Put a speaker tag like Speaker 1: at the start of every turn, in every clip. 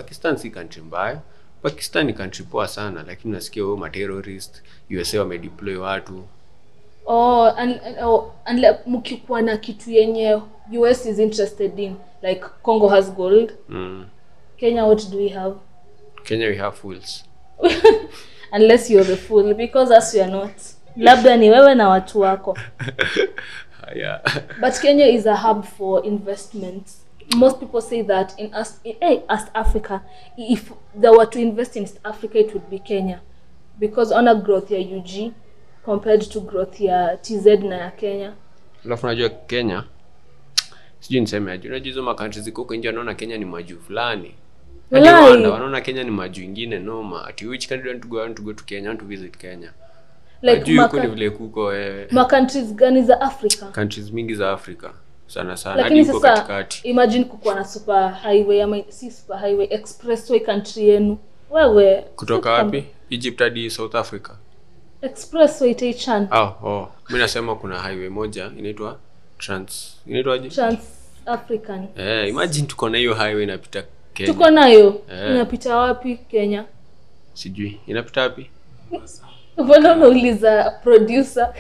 Speaker 1: pakistan si country mbaya pakistan ni country poa sana lakini nasikia huo materrorist usa wamedeploy watu
Speaker 2: oh, and, oh, and like, mkikuwa na kitu yenye us is interested in like congo has gold
Speaker 1: mm.
Speaker 2: kenya what do we have
Speaker 1: kenya we have fools
Speaker 2: unless you're the fool because us we are not labda ni wewe na watu wako
Speaker 1: yeah.
Speaker 2: but kenya is a hub for investments most people say that in us in, hey, as africa if there were to invest in east africa it would be kenya because on a growth ya ug compared to growth ya tz na ya kenya
Speaker 1: alafu unajua kenya sijui niseme aje unajua hizo makantri ziko huko nje wanaona kenya ni majuu fulani hadi
Speaker 2: Walai.
Speaker 1: Rwanda wanaona kenya ni majuu ingine noma ati which country want to go I want to go to kenya I want to visit kenya
Speaker 2: like
Speaker 1: Ajui huko ni
Speaker 2: maka,
Speaker 1: vile kuko eh,
Speaker 2: ma countries gani za africa
Speaker 1: countries mingi za afrika sana sana hadi
Speaker 2: lakini
Speaker 1: huko
Speaker 2: sasa
Speaker 1: katikati
Speaker 2: imagine kukuwa na super highway ama si super highway expressway country yenu wewe
Speaker 1: kutoka wapi egypt hadi south africa
Speaker 2: expressway taichan
Speaker 1: oh, oh. mi nasema kuna highway moja inaitwa trans inaitwaje
Speaker 2: trans african
Speaker 1: eh, imagine tuko na hiyo highway inapita kenya
Speaker 2: tuko nayo
Speaker 1: Eh.
Speaker 2: inapita wapi kenya
Speaker 1: sijui inapita wapi
Speaker 2: mbona unauliza producer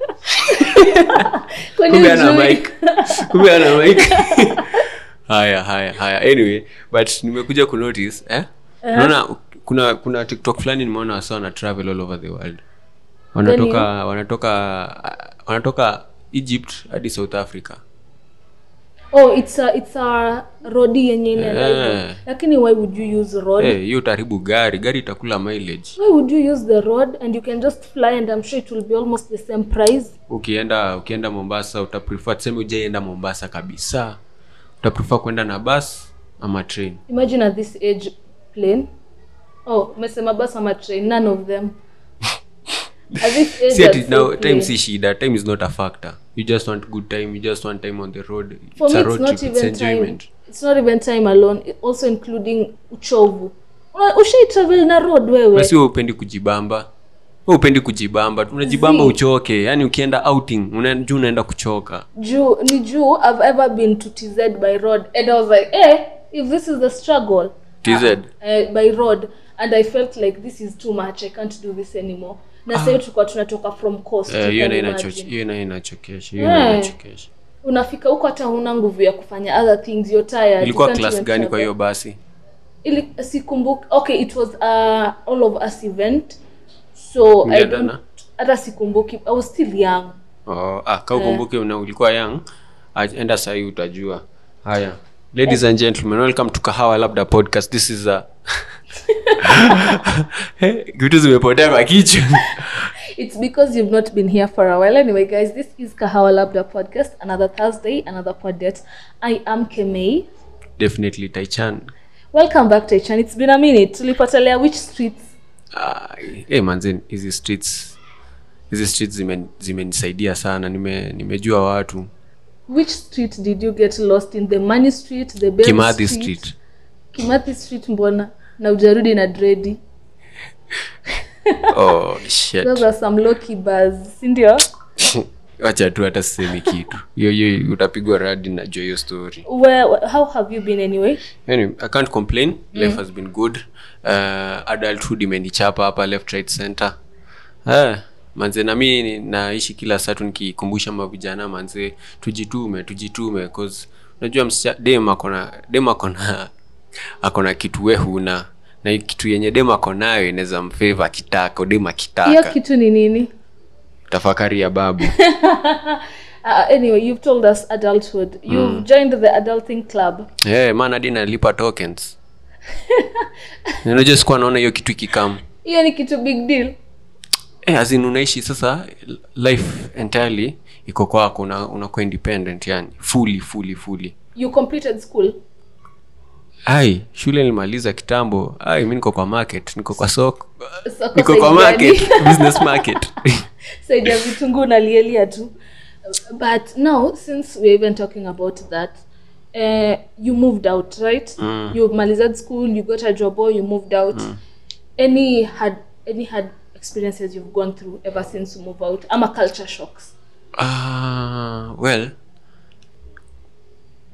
Speaker 2: Kwani
Speaker 1: kumbe ana
Speaker 2: hujui?
Speaker 1: mic kumbe ana mic haya haya haya anyway but nimekuja kunotice eh unaona kuna kuna tiktok fulani nimeona wasa wana travel all over the world wanatoka wanatoka wanatoka egypt hadi south africa
Speaker 2: oh it's a, it's a rodi yenye inaenda hivyo.
Speaker 1: Eh.
Speaker 2: lakini why would you use road
Speaker 1: Eh, hiyo utaharibu gari gari itakula mileage
Speaker 2: why would you use the road and you can just fly and i'm sure it will be almost the same price
Speaker 1: ukienda ukienda mombasa utaprefer tuseme ujaienda mombasa kabisa utaprefer kwenda na bus ama train
Speaker 2: imagine at this age plane oh umesema bus ama train none of them at this age
Speaker 1: si ati
Speaker 2: I'd
Speaker 1: now
Speaker 2: say
Speaker 1: time
Speaker 2: plane.
Speaker 1: si shida time is not a factor you just want good time you just want time on the road
Speaker 2: for
Speaker 1: it's
Speaker 2: me
Speaker 1: a
Speaker 2: it's
Speaker 1: road
Speaker 2: not
Speaker 1: trip it's
Speaker 2: even time
Speaker 1: enjoyment
Speaker 2: it's not even time alone it also including uchovu Una- ushai travel na road wewe
Speaker 1: basi wewe upendi kujibamba wewe upendi kujibamba unajibamba
Speaker 2: Zii.
Speaker 1: uchoke yani ukienda outing unajua unaenda kuchoka
Speaker 2: juu ni juu i've ever been to tz by road and i was like eh if this is the struggle
Speaker 1: TZ?
Speaker 2: uh, by road and i felt like this is too much i can't do this anymore na sahii tulikuwa tunatoka from coast
Speaker 1: Eh,
Speaker 2: you
Speaker 1: hiyo
Speaker 2: can
Speaker 1: nayo
Speaker 2: imagine.
Speaker 1: inacho- hiyo nayo inachokesha hiyo
Speaker 2: Eh.
Speaker 1: nayo inachokesha
Speaker 2: unafika huko hata huna nguvu ya kufanya other things you're tired
Speaker 1: ilikuwa
Speaker 2: you can't
Speaker 1: class
Speaker 2: even
Speaker 1: gani kwa
Speaker 2: travel.
Speaker 1: hiyo basi
Speaker 2: ili sikumbuki okay it was a all of us event so I
Speaker 1: Mlienda
Speaker 2: don't
Speaker 1: na?
Speaker 2: hata sikumbuki i was still young
Speaker 1: oh, ah, ka ukumbuke na ulikuwa young ah, enda sahii utajua haya ladies and gentlemen welcome to kahawa labda podcast this is a Eh, vitu zimepotea kwa kichwa
Speaker 2: It's because you've not been here for a while. Anyway, guys, this is Kahawa Labda podcast. Another Thursday, another pod date. I am Kemei.
Speaker 1: definitely taichan
Speaker 2: Welcome back, Taichan. It's been a minute. Tulipotelea which streets?
Speaker 1: Ah, eh, manze hizi streets hizi streets zimen- zimenisaidia sana nime nimejua watu
Speaker 2: Which street did you get lost in? The Money Street, the Bell
Speaker 1: kimathi
Speaker 2: Street?
Speaker 1: street
Speaker 2: Kimathi Street mbona? Na ujarudi na dredi.
Speaker 1: oh shit
Speaker 2: Those are some low-key bars. Sindio?
Speaker 1: wacha tu hata sisemi kitu hiyo hiyo utapigwa radi najua hiyo story
Speaker 2: Where, how have you been anyway?
Speaker 1: anyway, i can't complain life has been good uh, adulthood imenichapa hapa left right center uh, manze na mi ni- naishi kila saa tu nikikumbusha mavijana manze tujitume tujitume cause unajua msicha dem akona dem akona akona kitu we huna na hii kitu yenye dem ako nayo inaweza mfeva akitaka dem
Speaker 2: Hiyo
Speaker 1: akitaka
Speaker 2: kitu ni nini?
Speaker 1: tafakari ya babu
Speaker 2: Uh, anyway, you've told us adulthood. You've joined the adulting club.
Speaker 1: hey, man hadi nalipa tokens unajua sikuwa naona hiyo kitu ikikam
Speaker 2: Hiyo ni kitu big deal.
Speaker 1: eh, as in unaishi sasa life entirely iko kwako una- unakuwa independent yani fully fully fully
Speaker 2: You completed school.
Speaker 1: ai shule nilimaliza kitambo ai mi niko kwa market niko kwa soko
Speaker 2: Soko
Speaker 1: niko kwa
Speaker 2: saidiani.
Speaker 1: market business market
Speaker 2: saidia vitunguu nalielia tu but now since we're even talking about that uh, you moved out right
Speaker 1: Mm.
Speaker 2: you malized school you got a job or you moved out any had any had experiences you've gone through ever since you move out ama culture shocks
Speaker 1: Ah, well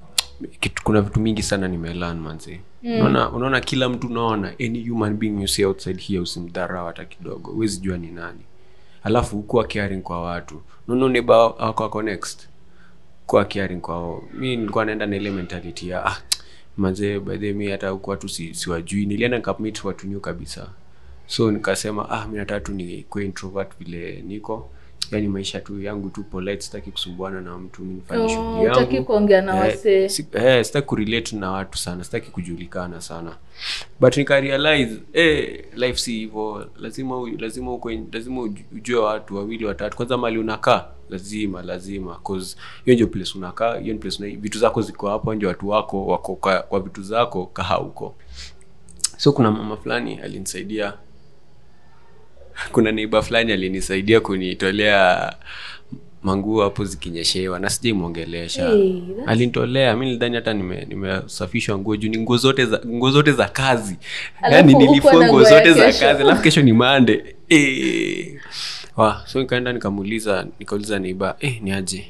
Speaker 1: kitu, kuna vitu mingi sana nimelan manzi unaona unaona kila mtu unaona any human being you see outside here usimdharau hata kidogo huwezi jua ni nani alafu kuwa caring kwa watu unaona neighbor wako wako next kuwa caring kwao mi nilikuwa naenda na ile mentality ya ah, mazee bahe mi hata huku watu si, siwajui nilienda nikamit watu new kabisa so nikasema ah mi nataka tu nikuwe introvert vile niko yani maisha tu yangu tu polite sitaki kusumbuana na mtu mi nifanye
Speaker 2: Oh,
Speaker 1: shughuli
Speaker 2: hutaki
Speaker 1: yangu
Speaker 2: kuongea na
Speaker 1: Eh,
Speaker 2: wasee.
Speaker 1: si- eh, sitaki kurelate na watu sana sitaki kujulikana sana but nikarealize eh, life si hivyo lazima u- lazima uko lazima uj- ujue watu wawili watatu kwanza mali unakaa lazima lazima cause hiyo ndio place unakaa hiyo ni place una, vitu zako ziko hapo ndio watu wako wako kwa, kwa vitu zako kaha huko so kuna mama fulani alinisaidia kuna neiba fulani alinisaidia kunitolea manguo hapo zikinyeshewa na sijaimwongelesha
Speaker 2: Hey, that's-
Speaker 1: alinitolea mi nilidhani hata nime- nimesafishwa nguo juu ni nguo zote za nguo zote za kazi
Speaker 2: Alafu
Speaker 1: yani
Speaker 2: hukuwa
Speaker 1: nilifua
Speaker 2: na
Speaker 1: nguo
Speaker 2: nguo ya
Speaker 1: zote za
Speaker 2: kesho.
Speaker 1: kazi alafu kesho ni mande eh. wa so nikaenda nikamuuliza nikauliza neiba eh, ni aje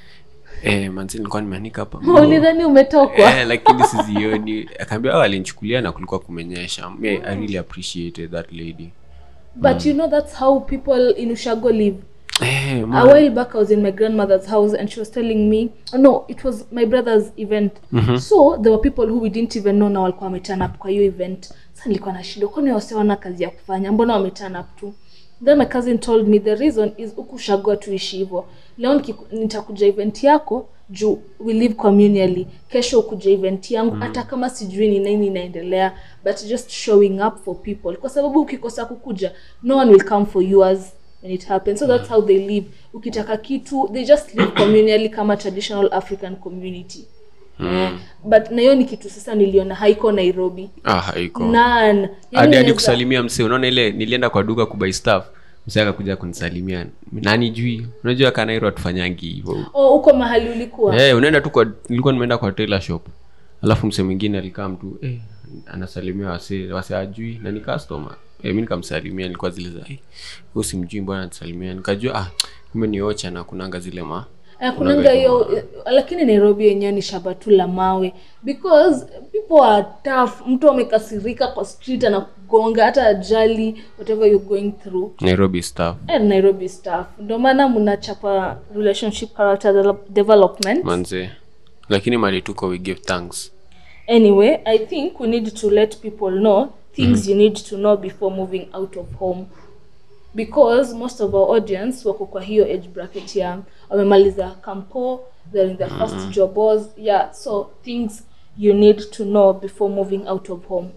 Speaker 1: eh, manzi nilikuwa nimeanika hapa nguo."
Speaker 2: ulidhani umetokwa
Speaker 1: eh, lakini sizioni akaambia oh, alinichukulia na kulikuwa kumenyesha Me, i really appreciated that lady
Speaker 2: but you know that's how people in ushago live
Speaker 1: eh,
Speaker 2: a
Speaker 1: man.
Speaker 2: while back i was in my grandmother's house and she was telling me no it was my brother's event so there were people who we didn't even know na walikuwa wameturn up kwa hiyo event sa nilikuwa na shida kwani wasiwana kazi ya kufanya mbona wameturn up tu then my cousin told me the reason is ukushagua tuishi hivyo leo nikiku- nitakuja event yako juu we live communally kesho ukuja event yangu hata kama sijui ni nini inaendelea but just showing up for people kwa sababu ukikosa kukuja no one will come for yours when it happens so that's how they live ukitaka kitu they just live communally kama traditional african community eh, but na hiyo ni kitu sasa niliona haiko nairobi
Speaker 1: ah, haiko
Speaker 2: none yani
Speaker 1: hadi hadi
Speaker 2: unaweza-
Speaker 1: kusalimia msee unaona ile nilienda kwa duka kubai staff msee akakuja kunisalimia nani jui unajua kanairo atufanyangi hivyo
Speaker 2: oh uko mahali ulikuwa
Speaker 1: Eh, unaenda tu kwa nilikuwa nimeenda kwa tailor shop alafu msee mwingine alikaa mtu eh, anasalimia wase wase ajui na ni customer eh, mi nikamsalimia nilikuwa zile za eh, huyu simjui mbona anasalimia nikajua ah kumbe ni ocha na kunanga zile ma
Speaker 2: Eh, kunanga hiyo eh, lakini nairobi yenyewe ni shamba tu la mawe because people are tough mtu amekasirika kwa street anakugonga hata ajali whatever you're going through
Speaker 1: nairobi staff
Speaker 2: and nairobi staff ndio maana mnachapa relationship character de- development
Speaker 1: manze lakini mali tuko we give thanks
Speaker 2: anyway i think we need to let people know things you need to know before moving out of home because most of our audience wako kwa hiyo age bracket ya wamemaliza campo they're in their first jobs yeah so things you need to know before moving out of home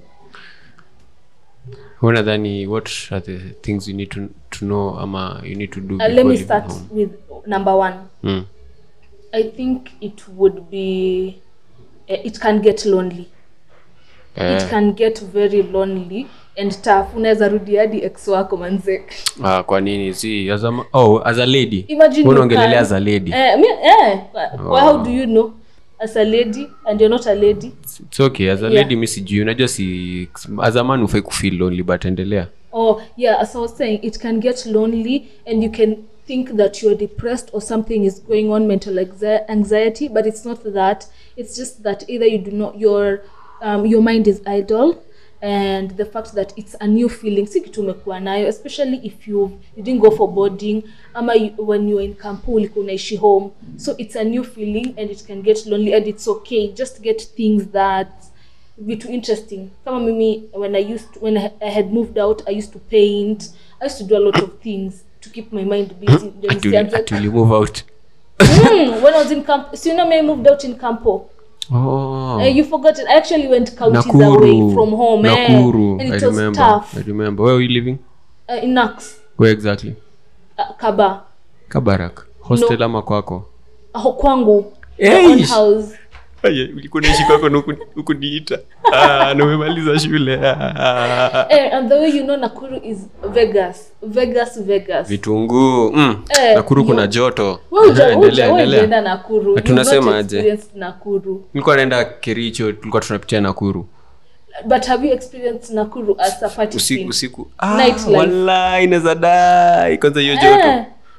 Speaker 1: Wewe nadhani what are the things you need to, to know ama you need to do
Speaker 2: uh,
Speaker 1: before
Speaker 2: let me
Speaker 1: leaving
Speaker 2: start
Speaker 1: home?
Speaker 2: with number one
Speaker 1: Mm.
Speaker 2: i think it would be uh, it can get lonely
Speaker 1: Eh,
Speaker 2: it can get very lonely and tough unaweza rudi hadi ex wako manze
Speaker 1: ah, kwa nini si as a, ma- oh, as a lady
Speaker 2: imagine
Speaker 1: Wewe
Speaker 2: you
Speaker 1: unaongelelea
Speaker 2: can-
Speaker 1: as a lady
Speaker 2: eh, mi, eh, oh. how do you know as a lady and you're not a lady
Speaker 1: it's okay as a
Speaker 2: Yeah.
Speaker 1: lady mi sijui unajua si as a man ufai kufeel lonely but endelea
Speaker 2: oh yeah as i was saying it can get lonely and you can think that you're depressed or something is going on mental anxi- anxiety but it's not that it's just that either you do not your um, your mind is idle and the fact that it's a new feeling si kitu umekuwa nayo especially if you you didn't go for boarding ama you, when you're in campo ulikuwa unaishi home so it's a new feeling and it can get lonely and it's okay just get things that vitu interesting kama mimi when i used to, when I, i had moved out i used to paint i used to do a lot of things to keep my mind busy Ndio
Speaker 1: Ati uli-
Speaker 2: nisianze-
Speaker 1: ati uli move out
Speaker 2: Mm, when i was in camp so you know me i moved out in campo
Speaker 1: oh.
Speaker 2: uh, you forgot it i actually went counties
Speaker 1: nakuru
Speaker 2: away from home eh,
Speaker 1: nakuru
Speaker 2: and
Speaker 1: i
Speaker 2: it was
Speaker 1: remember
Speaker 2: tough
Speaker 1: i remember where are you living
Speaker 2: uh, in nax
Speaker 1: where exactly
Speaker 2: uh, kaba
Speaker 1: kabarak hostel ama kwako
Speaker 2: uh, kwangu
Speaker 1: Eish.
Speaker 2: my own house
Speaker 1: Aya, ulikuwa naishi kwako na huku- hukuniita Ah, na umemaliza shule Ah.
Speaker 2: eh, and the way you know nakuru is vegas vegas vegas
Speaker 1: vitunguu mm.
Speaker 2: Eh,
Speaker 1: nakuru kuna
Speaker 2: yo.
Speaker 1: joto
Speaker 2: Wewe huja-
Speaker 1: Endelea,
Speaker 2: huja- wewe
Speaker 1: endelea.
Speaker 2: hujaenda nakuru You've
Speaker 1: Tunasema
Speaker 2: not
Speaker 1: aje?
Speaker 2: experienced nakuru
Speaker 1: nilikuwa naenda kericho tulikuwa tunapitia nakuru
Speaker 2: but have you experienced nakuru as a party
Speaker 1: usiku
Speaker 2: scene?
Speaker 1: usiku
Speaker 2: Nightlife.
Speaker 1: wallahi inaweza dai kwanza hiyo joto
Speaker 2: Eh,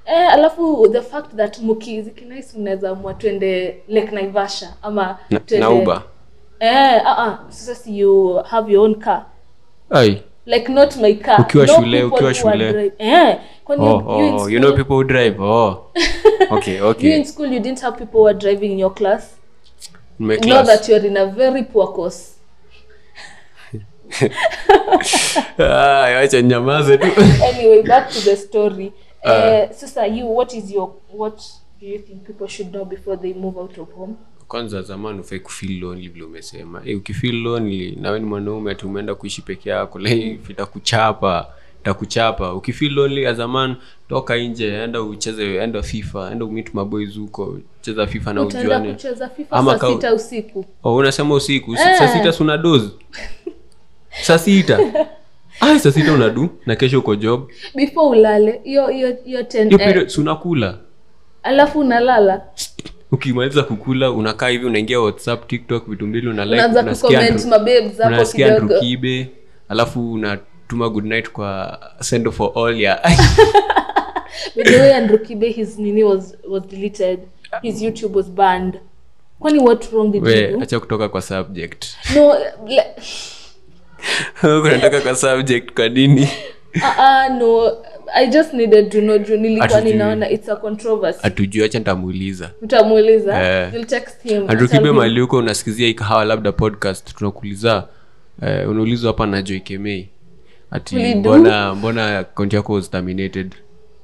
Speaker 2: eh, alafu the fact that mukizikinais unaweza amua twende lake naivasha ama
Speaker 1: na,
Speaker 2: twende-
Speaker 1: na uba
Speaker 2: eh, uh, uh, sasa si you have your own car
Speaker 1: ai
Speaker 2: like not my car
Speaker 1: Ukiwa
Speaker 2: No
Speaker 1: shule,
Speaker 2: people
Speaker 1: ukiwa
Speaker 2: who are
Speaker 1: shule.
Speaker 2: drive- eh, kwani
Speaker 1: oh,
Speaker 2: you in
Speaker 1: oh, you know
Speaker 2: school-
Speaker 1: people who drive oh okay
Speaker 2: you
Speaker 1: okay
Speaker 2: in school you didn't have people who are driving in your class
Speaker 1: In my
Speaker 2: you know
Speaker 1: class.
Speaker 2: that you're in a very poor course
Speaker 1: Ah, acha nyamaze tu
Speaker 2: anyway back to the story uh, sasa you what is your what do you think people should know before they move out of home
Speaker 1: kwanza zamani ufai kufeel lonely vile umesema hey, ukifeel lonely nawe ni mwanaume ati umeenda kuishi peke yako life itakuchapa itakuchapa ukifeel lonely ya zamani toka nje enda ucheze enda fifa enda umit maboys huko cheza fifa na
Speaker 2: utaenda
Speaker 1: ujuane
Speaker 2: kucheza fifa
Speaker 1: Ama
Speaker 2: saa
Speaker 1: ka-
Speaker 2: sita usiku
Speaker 1: oh, unasema usiku
Speaker 2: Eh.
Speaker 1: saa sita suna dozi saa sita ai saa sita unadu na kesho uko job
Speaker 2: before ulale hiyo hiyo hiyo 10
Speaker 1: hiyo
Speaker 2: eh,
Speaker 1: period si unakula
Speaker 2: alafu unalala
Speaker 1: ukimaliza kukula unakaa hivi unaingia whatsapp tiktok vitu mbili una like,
Speaker 2: unaanza
Speaker 1: unasikia
Speaker 2: kucomment
Speaker 1: Andrew-
Speaker 2: mababes hapo
Speaker 1: unasikia
Speaker 2: kidogo
Speaker 1: Andrew kibe alafu unatuma good night kwa send for all ya
Speaker 2: By the way, Andrew Kibe, his nini was was deleted. His YouTube was banned. Kwani what wrong did he
Speaker 1: we
Speaker 2: do?
Speaker 1: acha kutoka kwa subject
Speaker 2: No, le-
Speaker 1: kunatoka kwa subject kwa nini
Speaker 2: uh, uh, no. I just needed to know juu nilikuwa
Speaker 1: Hatujui.
Speaker 2: ninaona it's a controversy.
Speaker 1: hatujui acha nitamuuliza
Speaker 2: Utamuuliza?
Speaker 1: Eh.
Speaker 2: You'll text him.
Speaker 1: Andrew
Speaker 2: and tell
Speaker 1: kibe
Speaker 2: him.
Speaker 1: mali huko unasikizia hii kahawa labda podcast tunakuuliza eh, unaulizwa hapa na Joy Kemei ati
Speaker 2: Ulidu?
Speaker 1: mbona mbona account yako was terminated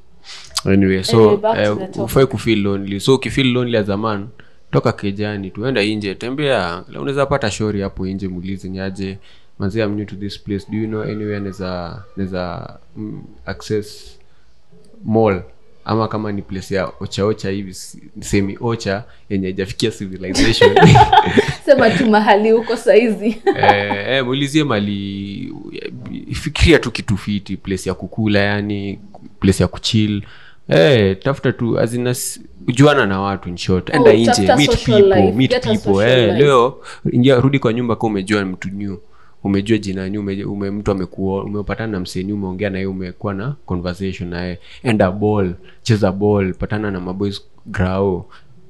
Speaker 1: anyway so
Speaker 2: Anyway, back to
Speaker 1: eh,
Speaker 2: the topic.
Speaker 1: ufai kufeel lonely so ukifeel lonely ya zamani toka kejani tuenda nje tembea unaweza pata shori hapo nje muulize nyaje manzi I'm new to this place do you know anywhere naweza naweza mm, access mall ama kama ni place ya ochaocha hivi si- semi ocha yenye haijafikia civilization
Speaker 2: Sema tu mahali huko saizi.
Speaker 1: eh, eh, muulizie mali fikiria tu kitu fiti place ya kukula yani place ya kuchill eh, tafuta tu azina juana na watu in short enda
Speaker 2: Oh,
Speaker 1: nje
Speaker 2: tafuta
Speaker 1: meet
Speaker 2: social
Speaker 1: people
Speaker 2: life,
Speaker 1: meet
Speaker 2: get a
Speaker 1: people
Speaker 2: social
Speaker 1: eh,
Speaker 2: life.
Speaker 1: leo ingia rudi kwa nyumba ka umejua mtu new umejua jina new ume, ume, mtu amekuo umepatana na mseni umeongea naye umekuwa na conversation naye enda ball cheza ball patana na maboys grao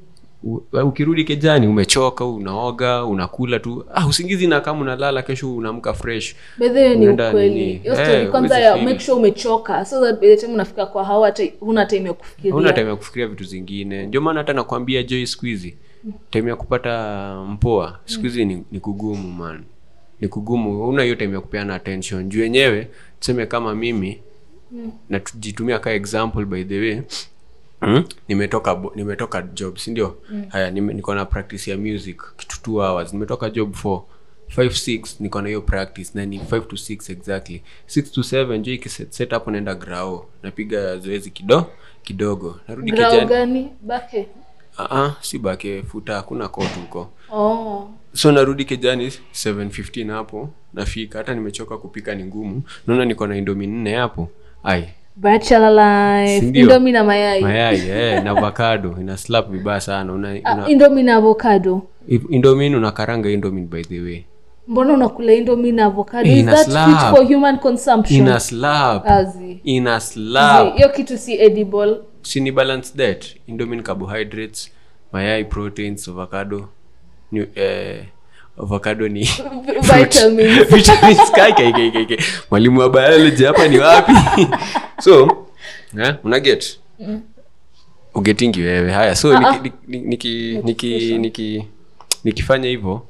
Speaker 1: U- ukirudi kejani umechoka unaoga unakula tu ah, usingizi na kama unalala kesho unaamka fresh
Speaker 2: By the way, ni
Speaker 1: Unaenda
Speaker 2: ukweli.
Speaker 1: nini?
Speaker 2: Hiyo
Speaker 1: Eh,
Speaker 2: story kwanza
Speaker 1: huwezi
Speaker 2: ya
Speaker 1: feel.
Speaker 2: make sure umechoka so that by the time unafika kwa hawa hata huna time ya kufikiria.
Speaker 1: hauna time ya kufikiria vitu zingine ndio maana hata nakwambia joy siku hizi time ya kupata mpoa siku hizi ni, ni kugumu man ni kugumu una hiyo time ya kupeana attention juu yenyewe tuseme kama mimi na tujitumia ka example by the way Mm? nimetoka bo- nimetoka job si ndio haya nime, niko na practice ya music kitu two hours nimetoka job for 5 6 niko na hiyo practice na ni 5 to 6 exactly 6 to 7 jo ikiset set up naenda grao napiga zoezi kido kidogo narudi
Speaker 2: Grau
Speaker 1: kijani
Speaker 2: gani? Bake.
Speaker 1: uh si bake futa hakuna kotu huko
Speaker 2: Oh.
Speaker 1: so narudi kijani 715 hapo nafika hata nimechoka kupika ni ngumu naona niko na indomi nne hapo ai
Speaker 2: Bachelor life.
Speaker 1: Sindio?
Speaker 2: Indomie na mayai.
Speaker 1: mayai eh, na avocado ina slap vibaya sana una,
Speaker 2: Ah,
Speaker 1: una,
Speaker 2: Indomie na avocado.
Speaker 1: indomin unakaranga indomin by the way
Speaker 2: mbona unakula indomie na avocado
Speaker 1: Eh,
Speaker 2: is
Speaker 1: ina
Speaker 2: that fit
Speaker 1: slap.
Speaker 2: for human consumption
Speaker 1: ina slap
Speaker 2: Azi.
Speaker 1: ina
Speaker 2: Zi,
Speaker 1: slap
Speaker 2: hiyo kitu si edible
Speaker 1: sini balance that indomin carbohydrates mayai proteins avocado New, eh, avocado ni
Speaker 2: vitamins
Speaker 1: vitamins kai kai kai kai kai. mwalimu wa biology hapa ni wapi so eh, una get ugetingi wewe haya so
Speaker 2: Ah, ah.
Speaker 1: niki, niki, niki, niki, nikifanya hivyo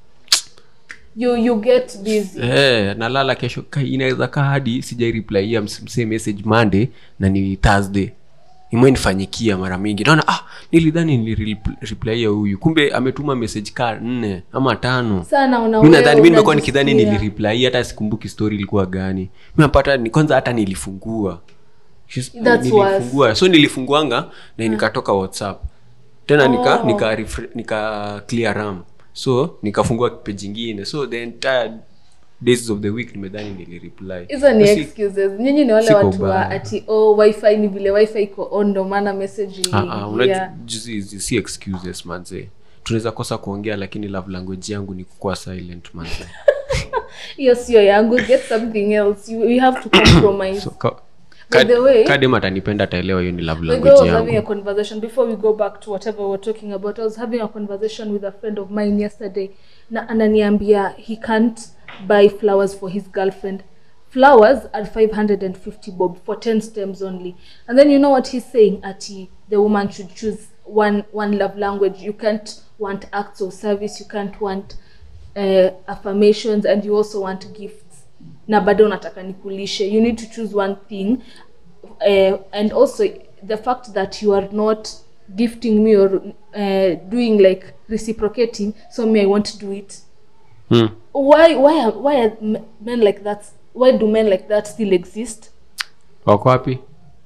Speaker 2: you you get busy
Speaker 1: eh, nalala kesho kai inaweza kaa hadi sijaireplyia msee message monday na ni thursday imenifanyikia mara mingi naona ah nilidhani nilireplyia huyu kumbe ametuma message kaa nne ama tano
Speaker 2: sana una
Speaker 1: mi
Speaker 2: wewe
Speaker 1: nadhani mi nimekuwa nikidhani
Speaker 2: unajisikia.
Speaker 1: nilireply hata sikumbuki story ilikuwa gani mi napata ni kwanza hata nilifungua She's-
Speaker 2: That's
Speaker 1: nilifungua so nilifunguanga na nikatoka whatsapp tena nika
Speaker 2: Oh.
Speaker 1: nika, refre- nika clear ram so nikafungua page ingine so the entire days of the week nimedhani nilireply
Speaker 2: hizo ni
Speaker 1: So si-
Speaker 2: excuses nyinyi ni wale
Speaker 1: siko
Speaker 2: watu wa
Speaker 1: baya.
Speaker 2: ati oh wifi ni vile wifi iko on ndo maana message
Speaker 1: Ah, ah, unajua-
Speaker 2: yeah.
Speaker 1: juzi- hizi si excuses manze tunaweza kosa kuongea lakini love language yangu ni kukuwa silent manze
Speaker 2: hiyo sio yangu get something else you, you have to compromise
Speaker 1: so, ka,
Speaker 2: By the way,
Speaker 1: kadem atanipenda ataelewa hiyo ni love
Speaker 2: Like I
Speaker 1: language
Speaker 2: was having a
Speaker 1: yangu
Speaker 2: conversation before we go back to whatever we're talking about. I was having a conversation with a friend of mine yesterday. Na ananiambia he can't buy flowers for his girlfriend. Flowers are 550 bob for 10 stems only. And then you know what he's saying? Ati the woman should choose one one love language. You can't want acts of service. You can't want uh, affirmations, and you also want gifts. Na bado unataka nikulishe. You need to choose one thing uh, and also the fact that you are not gifting me or uh, doing like reciprocating so me i want to do it
Speaker 1: hmm.
Speaker 2: why why are, why are m- men like that why do men like that still exist
Speaker 1: wako wapi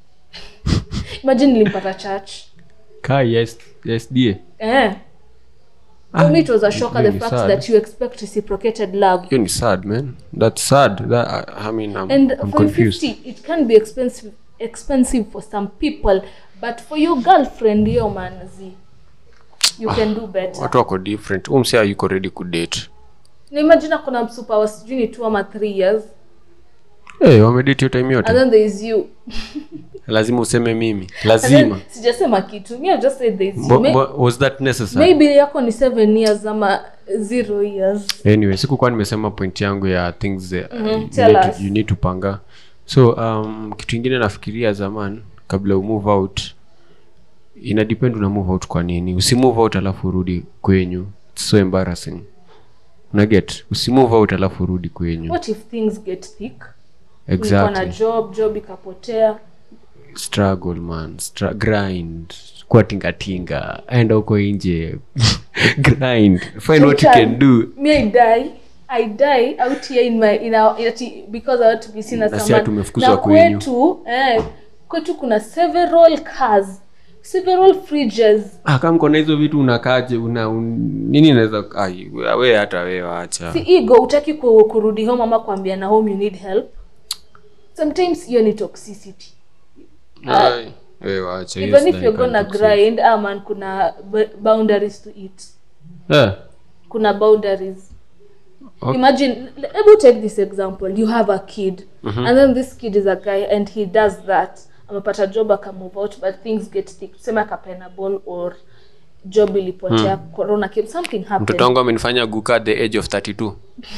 Speaker 2: imagine nilimpata church
Speaker 1: ka yes yes die
Speaker 2: eh
Speaker 1: Ah,
Speaker 2: for me it was a shocker
Speaker 1: hiyo
Speaker 2: the
Speaker 1: ni
Speaker 2: fact
Speaker 1: sad.
Speaker 2: that you expect reciprocated love
Speaker 1: hiyo ni sad man that's sad that, I, I mean I'm,
Speaker 2: and
Speaker 1: I'm
Speaker 2: for
Speaker 1: confused
Speaker 2: 50 it can be expensive expensive for some people but for your girlfriend yo man z you can do better
Speaker 1: watu wako different umsia yuko ready kudate
Speaker 2: na imagine kuna msupa wa sijui ni two ama three years
Speaker 1: hey, wamedate hiyo time
Speaker 2: and
Speaker 1: yote
Speaker 2: then there is you
Speaker 1: lazima useme mimi
Speaker 2: And then,
Speaker 1: lazima
Speaker 2: sijasema kitu mi I just said there is you
Speaker 1: Bo,
Speaker 2: May-
Speaker 1: bo, was that necessary
Speaker 2: maybe yako ni seven years ama zero years
Speaker 1: anyway sikukuwa nimesema point yangu ya things that,
Speaker 2: Mhm,
Speaker 1: you,
Speaker 2: tell
Speaker 1: need
Speaker 2: us.
Speaker 1: to, you need to panga so um, kitu ingine nafikiria zaman kabla umove out ina depend una move out kwa nini usimove out alafu urudi kwenyu It's so embarrassing unaget usimove out alafu urudi kwenyu
Speaker 2: what if things get thick Ulikuwa na
Speaker 1: exactly
Speaker 2: job job ikapotea
Speaker 1: struggle man Stra- grind kuwa tingatinga enda huko nje grind find what you can do
Speaker 2: me i die i die out here in my in our, ati, because i want to be seen as
Speaker 1: Na si
Speaker 2: someone
Speaker 1: tumefukuzwa
Speaker 2: na
Speaker 1: kwenyu.
Speaker 2: kwetu eh, kwetu kuna several cars several fridges
Speaker 1: Ah, kama kona hizo vitu unakaje una un, nini inaweza ai, we hata we wacha
Speaker 2: si ego utaki ku, kurudi home ama kuambia na home you need help sometimes hiyo ni toxicity
Speaker 1: Ai, we wacha hiyo
Speaker 2: even if
Speaker 1: sidhani
Speaker 2: you're gonna
Speaker 1: kama
Speaker 2: grind ah man kuna b- boundaries to it
Speaker 1: Eh,
Speaker 2: kuna boundaries
Speaker 1: Okay.
Speaker 2: imagine hebu take this example you have a kid and then this kid is a guy and he does that amepata job akamove out but things get thick tuseme akapena ball or job ilipotea corona came something happened
Speaker 1: mtoto wangu amenifanya guka at the age of 32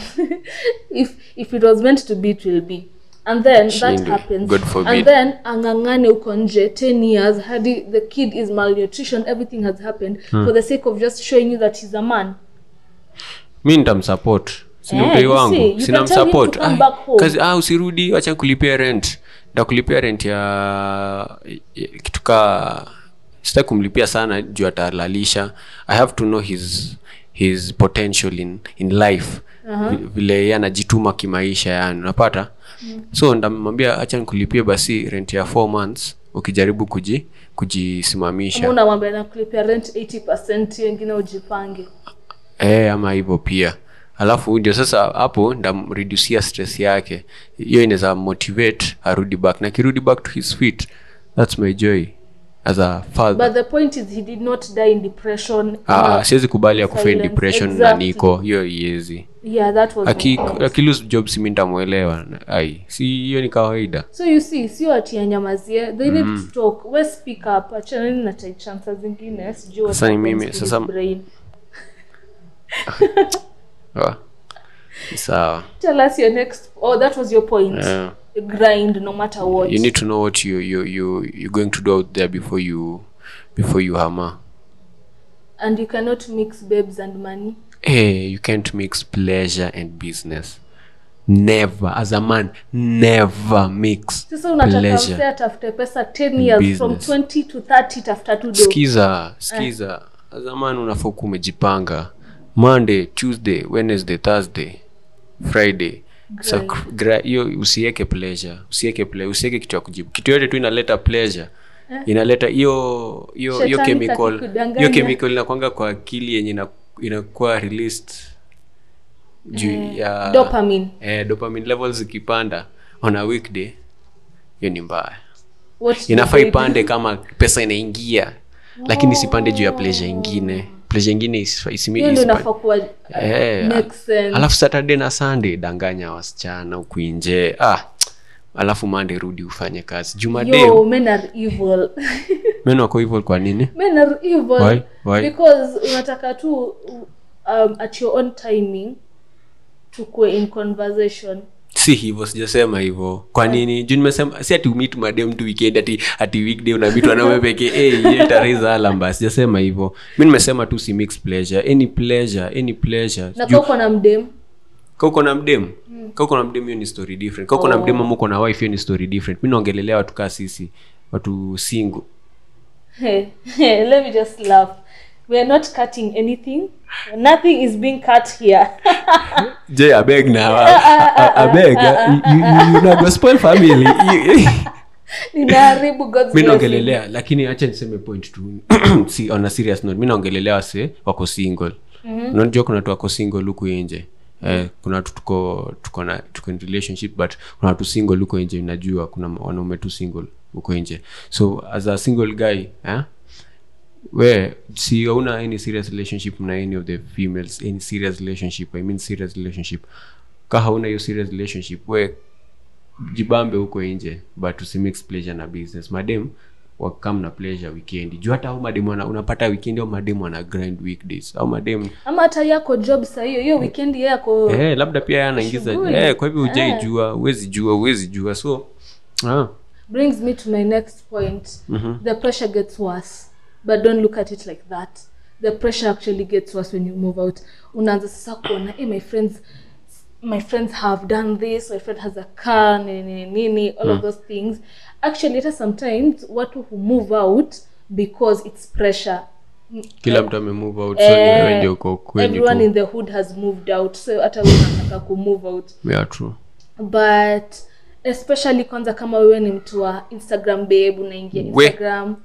Speaker 2: if if it was meant to be it will be and then that
Speaker 1: Shindwe.
Speaker 2: happens
Speaker 1: God forbid.
Speaker 2: and then angangane uko nje 10 years hadi the kid is malnutrition everything has happened for the sake of just showing you that he's a man
Speaker 1: mi nitamsupport sini
Speaker 2: Eh,
Speaker 1: mtoi
Speaker 2: you see,
Speaker 1: wangu
Speaker 2: you can tell him
Speaker 1: sinamsupport
Speaker 2: to come back home.
Speaker 1: kazi ah, usirudi wacha kulipia rent ndakulipia rent ya, ya kitu kaa sitaki kumlipia sana juu atalalisha i have to know his his potential in, in life uh-huh. vile yeye anajituma kimaisha yani unapata mm. so ndamwambia acha nikulipie basi rent ya four months ukijaribu kuji kujisimamisha
Speaker 2: Ama unamwambia nakulipia rent 80 wengine ujipange
Speaker 1: e, ama hivyo pia alafu ndio sasa hapo ndamreducia stress yake hiyo inaweza motivate arudi back na kirudi back to his feet thats my joy as a father
Speaker 2: but the point is he did not die in depression
Speaker 1: Ah,
Speaker 2: ama-
Speaker 1: siwezi kubali ya kufa in
Speaker 2: silence.
Speaker 1: depression na
Speaker 2: Exactly.
Speaker 1: niko hiyo iezi
Speaker 2: yeah that was my
Speaker 1: Aki-
Speaker 2: point.
Speaker 1: akilose job si mi ntamwelewa ai si hiyo ni kawaida
Speaker 2: so you see sio ati anyamazie they need to talk we speak up achanani na chai chansa zingine sijui what
Speaker 1: Sasa ni
Speaker 2: happens
Speaker 1: mimi,
Speaker 2: to
Speaker 1: sasa-
Speaker 2: his brain.
Speaker 1: Ah, ni sawa
Speaker 2: tell us your next oh that was your point
Speaker 1: Yeah.
Speaker 2: grind no matter what
Speaker 1: you need to know what you, you, you, you're going to do out there before you before you hammer
Speaker 2: and you cannot mix babes and money
Speaker 1: hey, you can't mix pleasure and business never as a man never mix
Speaker 2: sasa unataka
Speaker 1: pleasure
Speaker 2: msee atafute pesa 10 years from
Speaker 1: business.
Speaker 2: 20 to 30 tafuta tu do
Speaker 1: skiza skiza as a man unafaa kuwa umejipanga monday tuesday wednesday thursday friday Sa- gra- hiyo usiweke pleasure usiweke ple- usiweke kitu ya kujibu kitu yote tu inaleta pleasure inaleta hiyo hiyo hiyo
Speaker 2: Shetani
Speaker 1: chemical
Speaker 2: kakikudanganya.
Speaker 1: hiyo chemical inakwanga kwa akili yenye ina- inakuwa released juu ya
Speaker 2: dopamine
Speaker 1: eh, dopamine levels ikipanda on a weekday hiyo ni mbaya
Speaker 2: what
Speaker 1: inafaa
Speaker 2: do they
Speaker 1: ipande kama pesa inaingia lakini isipande juu ya pleasure ingine pleasure ingine isi- isimi-
Speaker 2: hiyo ndio
Speaker 1: isipa-
Speaker 2: inafaa kuwa
Speaker 1: Eh,
Speaker 2: make sense
Speaker 1: alafu saturday na sunday danganya wasichana huku nje ah alafu mande rudi ufanye kazi juu
Speaker 2: yo
Speaker 1: madem
Speaker 2: men are evil
Speaker 1: men wako hivyo kwa nini
Speaker 2: men are evil
Speaker 1: Why? Why?
Speaker 2: because unataka tu um, at your own timing tukue in conversation
Speaker 1: si hivyo sijasema hivyo kwa nini juu nimesema si ati umit madem tu weekend ati ati weekday unamit wanaume pekee hey, hiyo itaraiza alamba sijasema hivyo mi nimesema tu si mix pleasure any pleasure any pleasure
Speaker 2: na
Speaker 1: Juu-
Speaker 2: kaa uko na mdem
Speaker 1: ka uko na mdem ka uko na mdem hiyo ni story different ka uko na mdem ama uko na wife hiyo ni story different mi naongelelea watu kaa sisi watu single
Speaker 2: Hey, hey, let me just laugh. We are not cutting anything. Nothing is being cut here.
Speaker 1: je abeg now abeg you, you, you know, go spoil family You-
Speaker 2: Ninaharibu God's
Speaker 1: mi
Speaker 2: blessing.
Speaker 1: naongelelea lakini acha niseme point tu si, on a serious note mi naongelelea wase wako single mm-hmm. unajua kuna watu wako single huku nje Eh, kuna watu tuko tuko na tuko in relationship but kuna watu single huko nje najua kuna wanaume tu single huko nje so as a single guy eh, we si hauna any serious relationship na any of the females any serious relationship i mean serious relationship ka hauna hiyo serious relationship we jibambe huko nje but usimix pleasure na business madem wakam na pleasure weekend juu hata au madem wana, unapata weekend au madem wana grind weekdays au madem
Speaker 2: ama hata yako job saa hiyo hiyo weekend yako
Speaker 1: eh, labda pia yeye anaingiza
Speaker 2: Shughuli.
Speaker 1: eh, kwa hivyo
Speaker 2: Eh.
Speaker 1: hujaijua huwezi jua huwezi jua so ah,
Speaker 2: brings me to my next point the pressure gets worse but don't look at it like that the pressure actually gets worse when you move out unaanza sasa kuona hey, my friends my friends have done this my friend has a car nini nini all of those things actually hata sometimes watu who move out because it's pressure
Speaker 1: kila mtu amemove out so ni wewe ndio uko kwenyu
Speaker 2: everyone
Speaker 1: tu
Speaker 2: in the hood has moved out so hata wewe unataka kumove out
Speaker 1: yeah, true
Speaker 2: but especially kwanza kama wewe ni mtu wa instagram babe unaingia
Speaker 1: We.
Speaker 2: instagram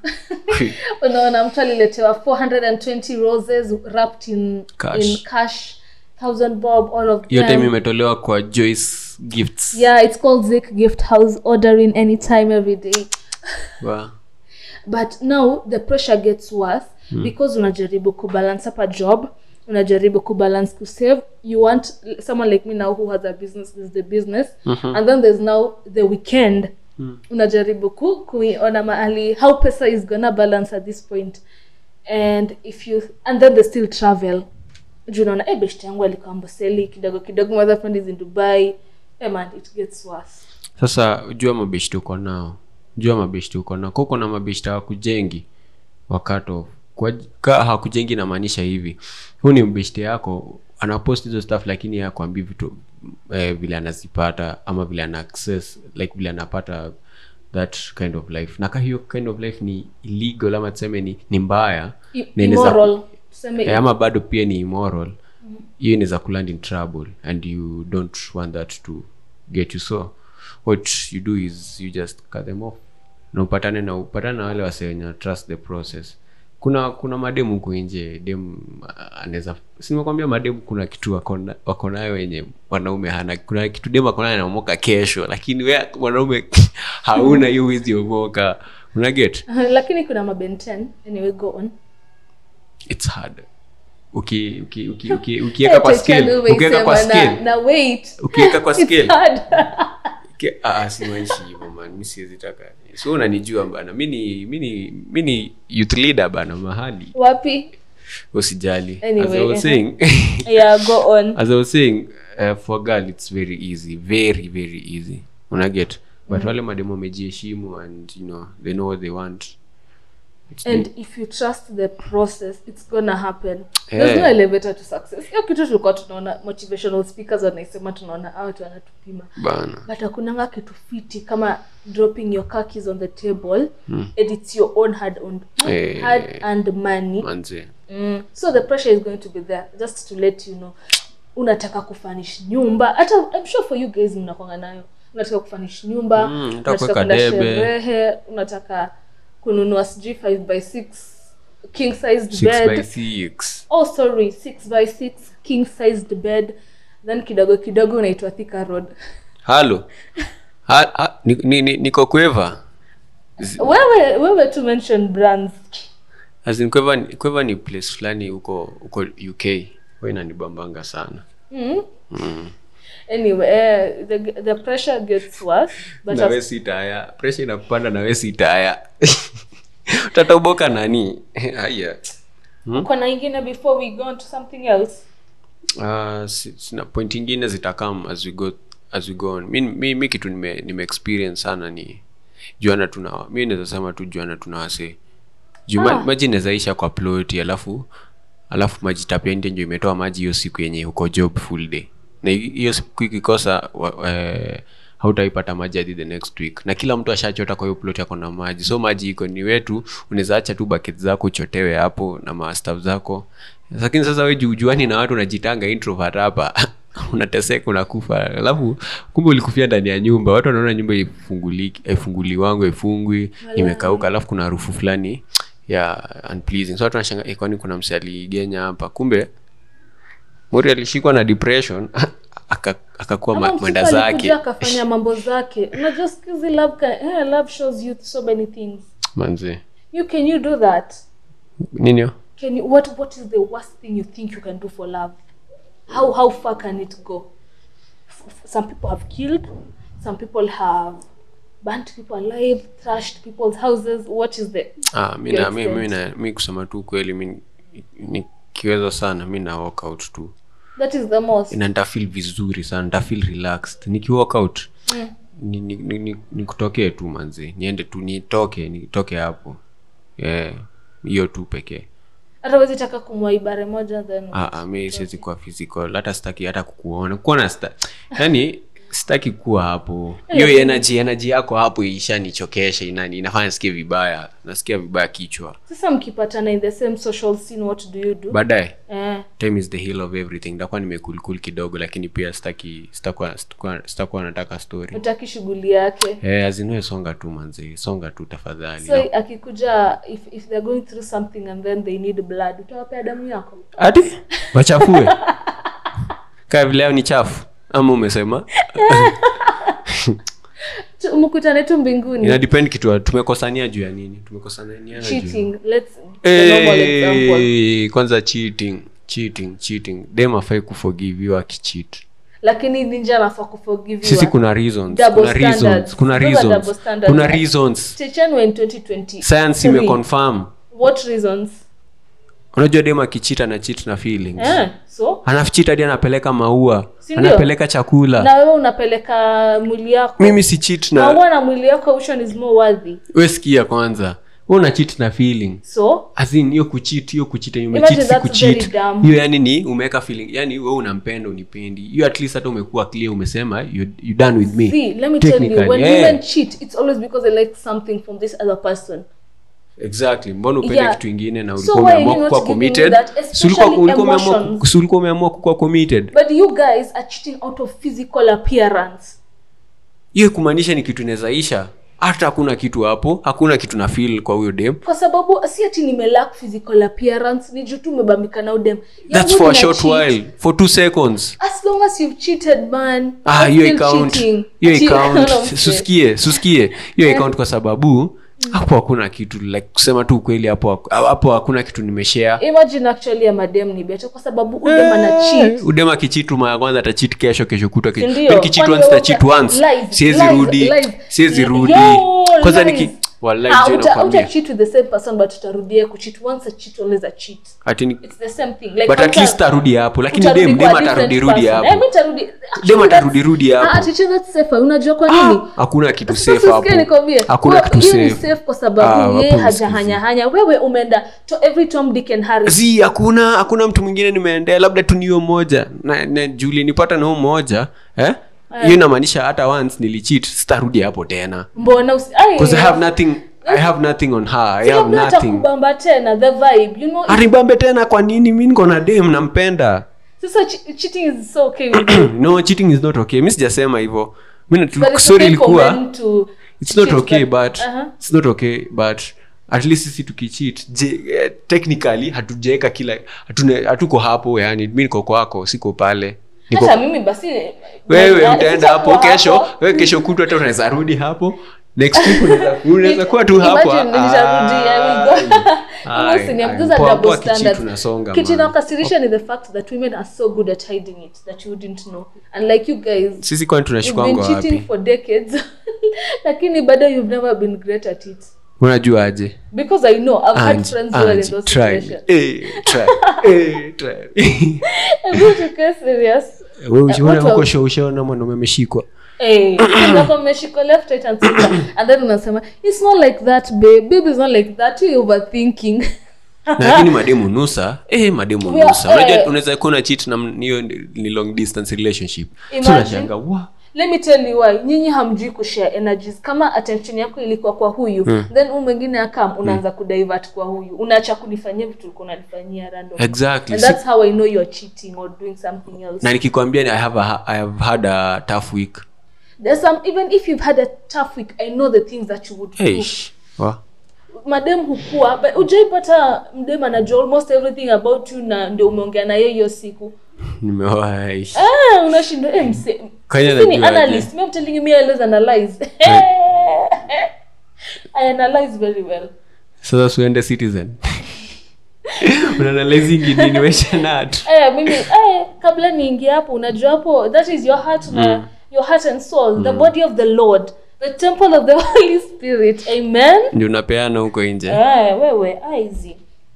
Speaker 2: unaona mtu aliletewa 420 roses wrapped in
Speaker 1: Cash.
Speaker 2: in cash thousand bob all of
Speaker 1: hiyo time
Speaker 2: them
Speaker 1: imetolewa kwa joyce gifts
Speaker 2: yeah it's called zik gift house ordering anytime every day
Speaker 1: Wa-
Speaker 2: but now the pressure gets worse because unajaribu kubalance up a job unajaribu kubalance kusave you want someone like me now who has a business is the business and then there's now the weekend unajaribu ku kuiona mahali how pesa is gonna balance at this point and if you and then they still travel juu unaona eh best yangu alikuwa amboseli kidogo kidogo my other friend is in dubai eh man it gets worse
Speaker 1: sasa jua mabeshti uko nao jua mabeshti uko nao kuko na mabeshti hawakujengi wakato kwa, ka hawakujengi inamaanisha hivi huu ni mbeshti yako anapost hizo stuff lakini yeye akwambii vitu eh, vile anazipata ama vile ana access like vile anapata that kind of life na ka hiyo kind of life ni illegal ama tuseme ni, ni mbaya
Speaker 2: I-
Speaker 1: na inaweza-
Speaker 2: immoral tuseme
Speaker 1: eh, ama bado pia ni immoral hiyo inaweza kuland in trouble and you don't want that to get you so what you do is you just cut them off na upatane na upatane na wale wase wenye trust the process kuna kuna mademu huku nje dem ah, anaweza simekwambia mademu kuna kitu wako na- wako nayo wenye mwanaume hana kuna kitu dem ako nayo anaomoka kesho lakini we mwanaume hauna hiyo wezi omoka una get
Speaker 2: lakini kuna mabenten anyway go on
Speaker 1: it's hard uki uki uki uki ukiweka kwa
Speaker 2: Ete
Speaker 1: scale
Speaker 2: chanu
Speaker 1: ukiweka kwa
Speaker 2: umeisema na-
Speaker 1: scale
Speaker 2: na wait
Speaker 1: ukiweka kwa
Speaker 2: It's
Speaker 1: scale
Speaker 2: hard.
Speaker 1: Ke- ah, ah, simaanishi hivyo man mi siwezi taka so unanijua bana mi ni mi ni mi ni youth leader bana mahali
Speaker 2: wapi
Speaker 1: usijali as
Speaker 2: Anyway,
Speaker 1: i was
Speaker 2: uh-huh.
Speaker 1: saying
Speaker 2: yeah go on
Speaker 1: as i was saying uh, for girl it's very easy very very easy unaget but wale mademo wamejiheshimu and you know they know what they want It's
Speaker 2: and if you trust the process it's gonna happen
Speaker 1: Yeah.
Speaker 2: there's no elevator to success hiyo kitu tulikuwa tunaona motivational speakers wanaisema tunaona "Ah, watu wanatupima
Speaker 1: bana
Speaker 2: but hakunanga kitu fiti kama dropping your car keys on the table and it's your own hard earned
Speaker 1: Eh.
Speaker 2: hard earned money
Speaker 1: manze
Speaker 2: mm. so the pressure is going to be there just to let you know unataka kufanish nyumba hata I'm sure for you guys mnakwanga nayo unataka kufanish nyumba
Speaker 1: Mm, unataka
Speaker 2: unataka
Speaker 1: kuweka
Speaker 2: kwenda
Speaker 1: debe.
Speaker 2: sherehe unataka kununua sijui 5 by 6 king sized
Speaker 1: six
Speaker 2: bed
Speaker 1: by six
Speaker 2: oh sorry 6 by 6 king sized bed then kidogo kidogo unaitwa thika road
Speaker 1: halo ha, ha, ni, ni, ni, niko kweva
Speaker 2: wewe wewe to mention brands
Speaker 1: As in kweva, ni- kweva ni place fulani huko huko uk huwa inanibambanga sana
Speaker 2: mm. anyway uh, the, the pressure gets worse but
Speaker 1: nawe
Speaker 2: as,
Speaker 1: si taya presha inakupanda nawe si taya utatoboka nani haya
Speaker 2: kuna ingine before we go on to something else
Speaker 1: uh, si- sina point ingine zitakam as we go as we go on mi, mi, mi kitu nime, nime experience sana ni juana tuna mi naweza sema tu juana tuna wase juu ma-
Speaker 2: Ah.
Speaker 1: maji inawezaisha kwa ploti alafu alafu maji tapia nje ndio imetoa maji hiyo siku yenye uko job full day na hi- hiyo siku ikikosa wa- eh, hautaipata maji hadi the next week na kila mtu ashachota kwa hiyo plot yako na maji so maji iko ni wetu unaweza acha tu bucket zako uchotewe hapo na mastaf zako lakini sasa we juujuani na watu unajitanga introvert hapa unateseka unakufa alafu kumbe ulikufia ndani ya nyumba watu wanaona nyumba ifunguliki ifunguli wangu ifungwi imekauka alafu kuna harufu fulani ya unpleasing so watu wanashanga eh, kwani kuna mse aligenya hapa kumbe mori alishikwa na depression aka- akakuwa
Speaker 2: Ama
Speaker 1: ma-
Speaker 2: mtoto
Speaker 1: mwenda
Speaker 2: alikuja
Speaker 1: zake
Speaker 2: akafanya mambo zake unajua siku hizi love, can, eh, love shows you so many things
Speaker 1: manzi
Speaker 2: you can you do that
Speaker 1: ninio
Speaker 2: can you what what is the worst thing you think you can do for love how how far can it go F- f- some people have killed some people have burnt people alive trashed people's houses what is the
Speaker 1: ah, mi
Speaker 2: Your
Speaker 1: na- mi- mi
Speaker 2: extent.
Speaker 1: na- mi kusema tu kweli mi nikiweza sana mi na walk out tu
Speaker 2: that is the most
Speaker 1: na nitafeel vizuri sana nitafeel relaxed nikiwalk out ni, ni, ni, ni, nikutokee tu manzi niende tu nitoke nitoke hapo Eh, hiyo tu pekee
Speaker 2: hata wezi taka kumwaibare moja then
Speaker 1: Ah, ah, mi siwezi kuwa physical hata sitaki hata kukuona kuona sta yani sitaki kuwa hapo hiyo energy energy yako hapo ishanichokesha inani inafanya nisikie vibaya nasikia vibaya kichwa
Speaker 2: sasa mkipatana in the same social scene what do you do
Speaker 1: baadaye
Speaker 2: eh,
Speaker 1: time is the hill of everything nitakuwa nimekulkul kidogo lakini pia sitaki sitakuwa sitakuwa- sitakuwa nataka story
Speaker 2: utaki shughuli yake
Speaker 1: eh azinue songa tu manzi songa tu tafadhali
Speaker 2: so akikuja if, if they're going through something and then they need blood utawapea damu yako
Speaker 1: ati wachafue kaa vile leo ni chafu ama umesema
Speaker 2: Tu- mkutane tu mbinguni
Speaker 1: ina depend kitu tumekosania juu ya nini tumekosania juu
Speaker 2: cheating let's the normal example
Speaker 1: hey, kwanza cheating cheating cheating dem afai kuforgiviwa akicheat
Speaker 2: lakini ninja anafaa kuforgiviwa
Speaker 1: sisi kuna reasons
Speaker 2: Double
Speaker 1: kuna reasons
Speaker 2: standards.
Speaker 1: kuna
Speaker 2: Those are double
Speaker 1: reasons
Speaker 2: standards.
Speaker 1: kuna reasons
Speaker 2: Chechenwe in 2020
Speaker 1: science imeconfirm
Speaker 2: what reasons
Speaker 1: unajua dem akichita na cheat na feelings
Speaker 2: eh, so
Speaker 1: anafichita hadi anapeleka maua
Speaker 2: Si ndio?
Speaker 1: anapeleka chakula
Speaker 2: na wewe unapeleka mwili yako
Speaker 1: mimi si cheat na
Speaker 2: maua na mwili yako which one is more worthy
Speaker 1: we sikia kwanza we una cheat na feeling
Speaker 2: so
Speaker 1: As in, hiyo kuchit hiyo kuchit yenye
Speaker 2: Imagine
Speaker 1: umecheat si
Speaker 2: that's very
Speaker 1: kuchit
Speaker 2: dumb.
Speaker 1: hiyo yani ni umeweka feeling yani we unampenda unipendi hiyo at least hata umekuwa clear umesema you, you done with me
Speaker 2: see let me tell you
Speaker 1: Technically,
Speaker 2: when
Speaker 1: yeah.
Speaker 2: women cheat it's always because they like something from this other person
Speaker 1: exactly mbona upende
Speaker 2: Yeah.
Speaker 1: kitu ingine na
Speaker 2: So
Speaker 1: ulikuwa
Speaker 2: why
Speaker 1: umeamua
Speaker 2: you not
Speaker 1: kukuwa
Speaker 2: giving me
Speaker 1: committed
Speaker 2: that,
Speaker 1: Si ulikuwa-
Speaker 2: especially
Speaker 1: ulikuwa umeamua
Speaker 2: emotions?
Speaker 1: ku- si ulikuwa umeamua kukuwa committed
Speaker 2: but you guys are cheating out of physical appearance
Speaker 1: hiyo kumaanisha ni kitu inawezaisha hata hakuna kitu hapo hakuna kitu na feel kwa huyo dem
Speaker 2: kwa sababu si ati nimelack physical appearance ni juu tu umebambika na udem
Speaker 1: that's for a short while for two seconds
Speaker 2: as long as you've cheated man
Speaker 1: ah
Speaker 2: you're
Speaker 1: hiyo
Speaker 2: still
Speaker 1: account
Speaker 2: cheating.
Speaker 1: hiyo
Speaker 2: Ati-
Speaker 1: account
Speaker 2: No, I'm
Speaker 1: susikie susikie hiyo account kwa sababu hapo hakuna kitu like kusema tu ukweli hapo haku- hapo hakuna kitu nimeshare
Speaker 2: imagine actually ya madem ni better kwa sababu udem ana cheat
Speaker 1: udema kichitu mara ya kwanza atachit kesho kesho kutwa
Speaker 2: Si ndio?
Speaker 1: nikichit
Speaker 2: Kwani
Speaker 1: once
Speaker 2: wewe
Speaker 1: tachit
Speaker 2: uta-
Speaker 1: once
Speaker 2: lies,
Speaker 1: siwezi
Speaker 2: lies,
Speaker 1: rudi
Speaker 2: lies.
Speaker 1: siwezi
Speaker 2: Yo,
Speaker 1: rudi kwanza
Speaker 2: lies.
Speaker 1: niki wallahi
Speaker 2: Ah,
Speaker 1: je
Speaker 2: uta-
Speaker 1: nakwambia
Speaker 2: uta-cheat with the same person but utarudia kucheat once a cheat always a cheat
Speaker 1: ati ni
Speaker 2: it's the same thing like
Speaker 1: but at
Speaker 2: hauta-
Speaker 1: least tarudi hapo lakini
Speaker 2: utarudi
Speaker 1: dem
Speaker 2: kwa
Speaker 1: dem
Speaker 2: a different
Speaker 1: atarudi rudi
Speaker 2: person. Eh,
Speaker 1: hapo
Speaker 2: mi nitarudi-
Speaker 1: dem
Speaker 2: actually
Speaker 1: atarudi
Speaker 2: that's-
Speaker 1: rudi
Speaker 2: Ah,
Speaker 1: hapo
Speaker 2: teacher, that's safer. unajua kwa nini
Speaker 1: Ah, hakuna kitu
Speaker 2: Sasa
Speaker 1: safe hapo
Speaker 2: usikie nikwambie,
Speaker 1: hakuna
Speaker 2: kwa-
Speaker 1: kitu
Speaker 2: hiyo ni
Speaker 1: safe
Speaker 2: safe kwa
Speaker 1: Ah,
Speaker 2: sababu yeye
Speaker 1: hapo
Speaker 2: hajahanyahanya wewe umeenda to every tom dick and harry
Speaker 1: zi hakuna hakuna mtu mwingine nimeendea labda tu niyo moja na, na juli nipata na huyo moja eh hiyo inamaanisha hata once nilicheat sitarudi hapo tena
Speaker 2: mbona usi- Ai,
Speaker 1: because i have nothing i have nothing on her i
Speaker 2: si
Speaker 1: have
Speaker 2: labda
Speaker 1: nothing
Speaker 2: atakubamba tena the vibe you know
Speaker 1: aribambe tena kwa nini mi niko na dem nampenda
Speaker 2: sasa che- cheating is so okay with you.
Speaker 1: no cheating is not okay mi sijasema hivyo mi
Speaker 2: But
Speaker 1: natu-
Speaker 2: it's
Speaker 1: sorry
Speaker 2: okay for
Speaker 1: ilikuwa
Speaker 2: men to
Speaker 1: it's not
Speaker 2: cheat,
Speaker 1: okay
Speaker 2: but-
Speaker 1: but
Speaker 2: Uh-huh.
Speaker 1: it's not okay but at least sisi tukicheat je eh, technically hatujaweka kila hatune- hatuko hapo yani mi niko kwako siko pale niko
Speaker 2: hata mimi basi
Speaker 1: wewe
Speaker 2: na-
Speaker 1: utaenda
Speaker 2: sitakuwa
Speaker 1: hapo kesho
Speaker 2: hapo.
Speaker 1: wewe kesho kutu hata unaweza rudi hapo next week unaweza unaweza kuwa tu hapo
Speaker 2: Imagine nitarudi, I will go.
Speaker 1: Ai,
Speaker 2: Listen,
Speaker 1: ai,
Speaker 2: those are
Speaker 1: poa,
Speaker 2: double
Speaker 1: poa kichi
Speaker 2: standards.
Speaker 1: tunasonga,
Speaker 2: Kitu
Speaker 1: man.
Speaker 2: inakasirisha ni the fact that women are so good at hiding it that you wouldn't know and like you guys
Speaker 1: sisi kwani
Speaker 2: you've been
Speaker 1: tunashikwangwa
Speaker 2: cheating
Speaker 1: wapi
Speaker 2: for decades lakini bado you've never been great at it
Speaker 1: unajua aje
Speaker 2: because i know i've had
Speaker 1: Ange,
Speaker 2: friends who are in
Speaker 1: Ange,
Speaker 2: those
Speaker 1: try.
Speaker 2: situations
Speaker 1: Eh, try. Eh, try.
Speaker 2: i'm going to get serious
Speaker 1: Wewe ushaona
Speaker 2: what
Speaker 1: huko
Speaker 2: of-
Speaker 1: show ushaona mwanaume ameshikwa
Speaker 2: Hey, unakuwa mmeshika left right and center and then unasema it's not like that babe babe is not like that you overthinking
Speaker 1: lakini mademu nusa eh, mademu
Speaker 2: We are-
Speaker 1: nusa unajua
Speaker 2: eh.
Speaker 1: unaweza kuwa na cheat na m- hiyo ni ni long distance relationship so
Speaker 2: Imagine.
Speaker 1: unashanga wa
Speaker 2: let me tell you why nyinyi hamjui kushare energies kama attention yako ilikuwa kwa huyu then huu mwingine akam unaanza kudivert kwa huyu unaacha kunifanyia vitu ulikuwa unanifanyia random
Speaker 1: exactly
Speaker 2: and
Speaker 1: Si-
Speaker 2: that's how i know you're cheating or doing something else
Speaker 1: na nikikwambia ni I have, a, I have had a tough week
Speaker 2: there's some even if you've had a tough week i know the things that you would do
Speaker 1: Eish. wa
Speaker 2: madem hukua but ujaipata mdem anajua almost everything about you na ndio umeongea na yeye hiyo siku
Speaker 1: nimewahi
Speaker 2: ah unashindwa eh, mse
Speaker 1: Kanya
Speaker 2: Sisi ni
Speaker 1: najua aje.
Speaker 2: analyst me I'm telling you me I always analyze I analyze very well
Speaker 1: sasa suende citizen unaanalizingi nini weshanat
Speaker 2: eh mimi eh kabla niingie hapo unajua hapo that is your heart na your heart and soul the body of the lord the temple of the holy spirit amen
Speaker 1: ndio unapeana huko nje
Speaker 2: eh wewe aizi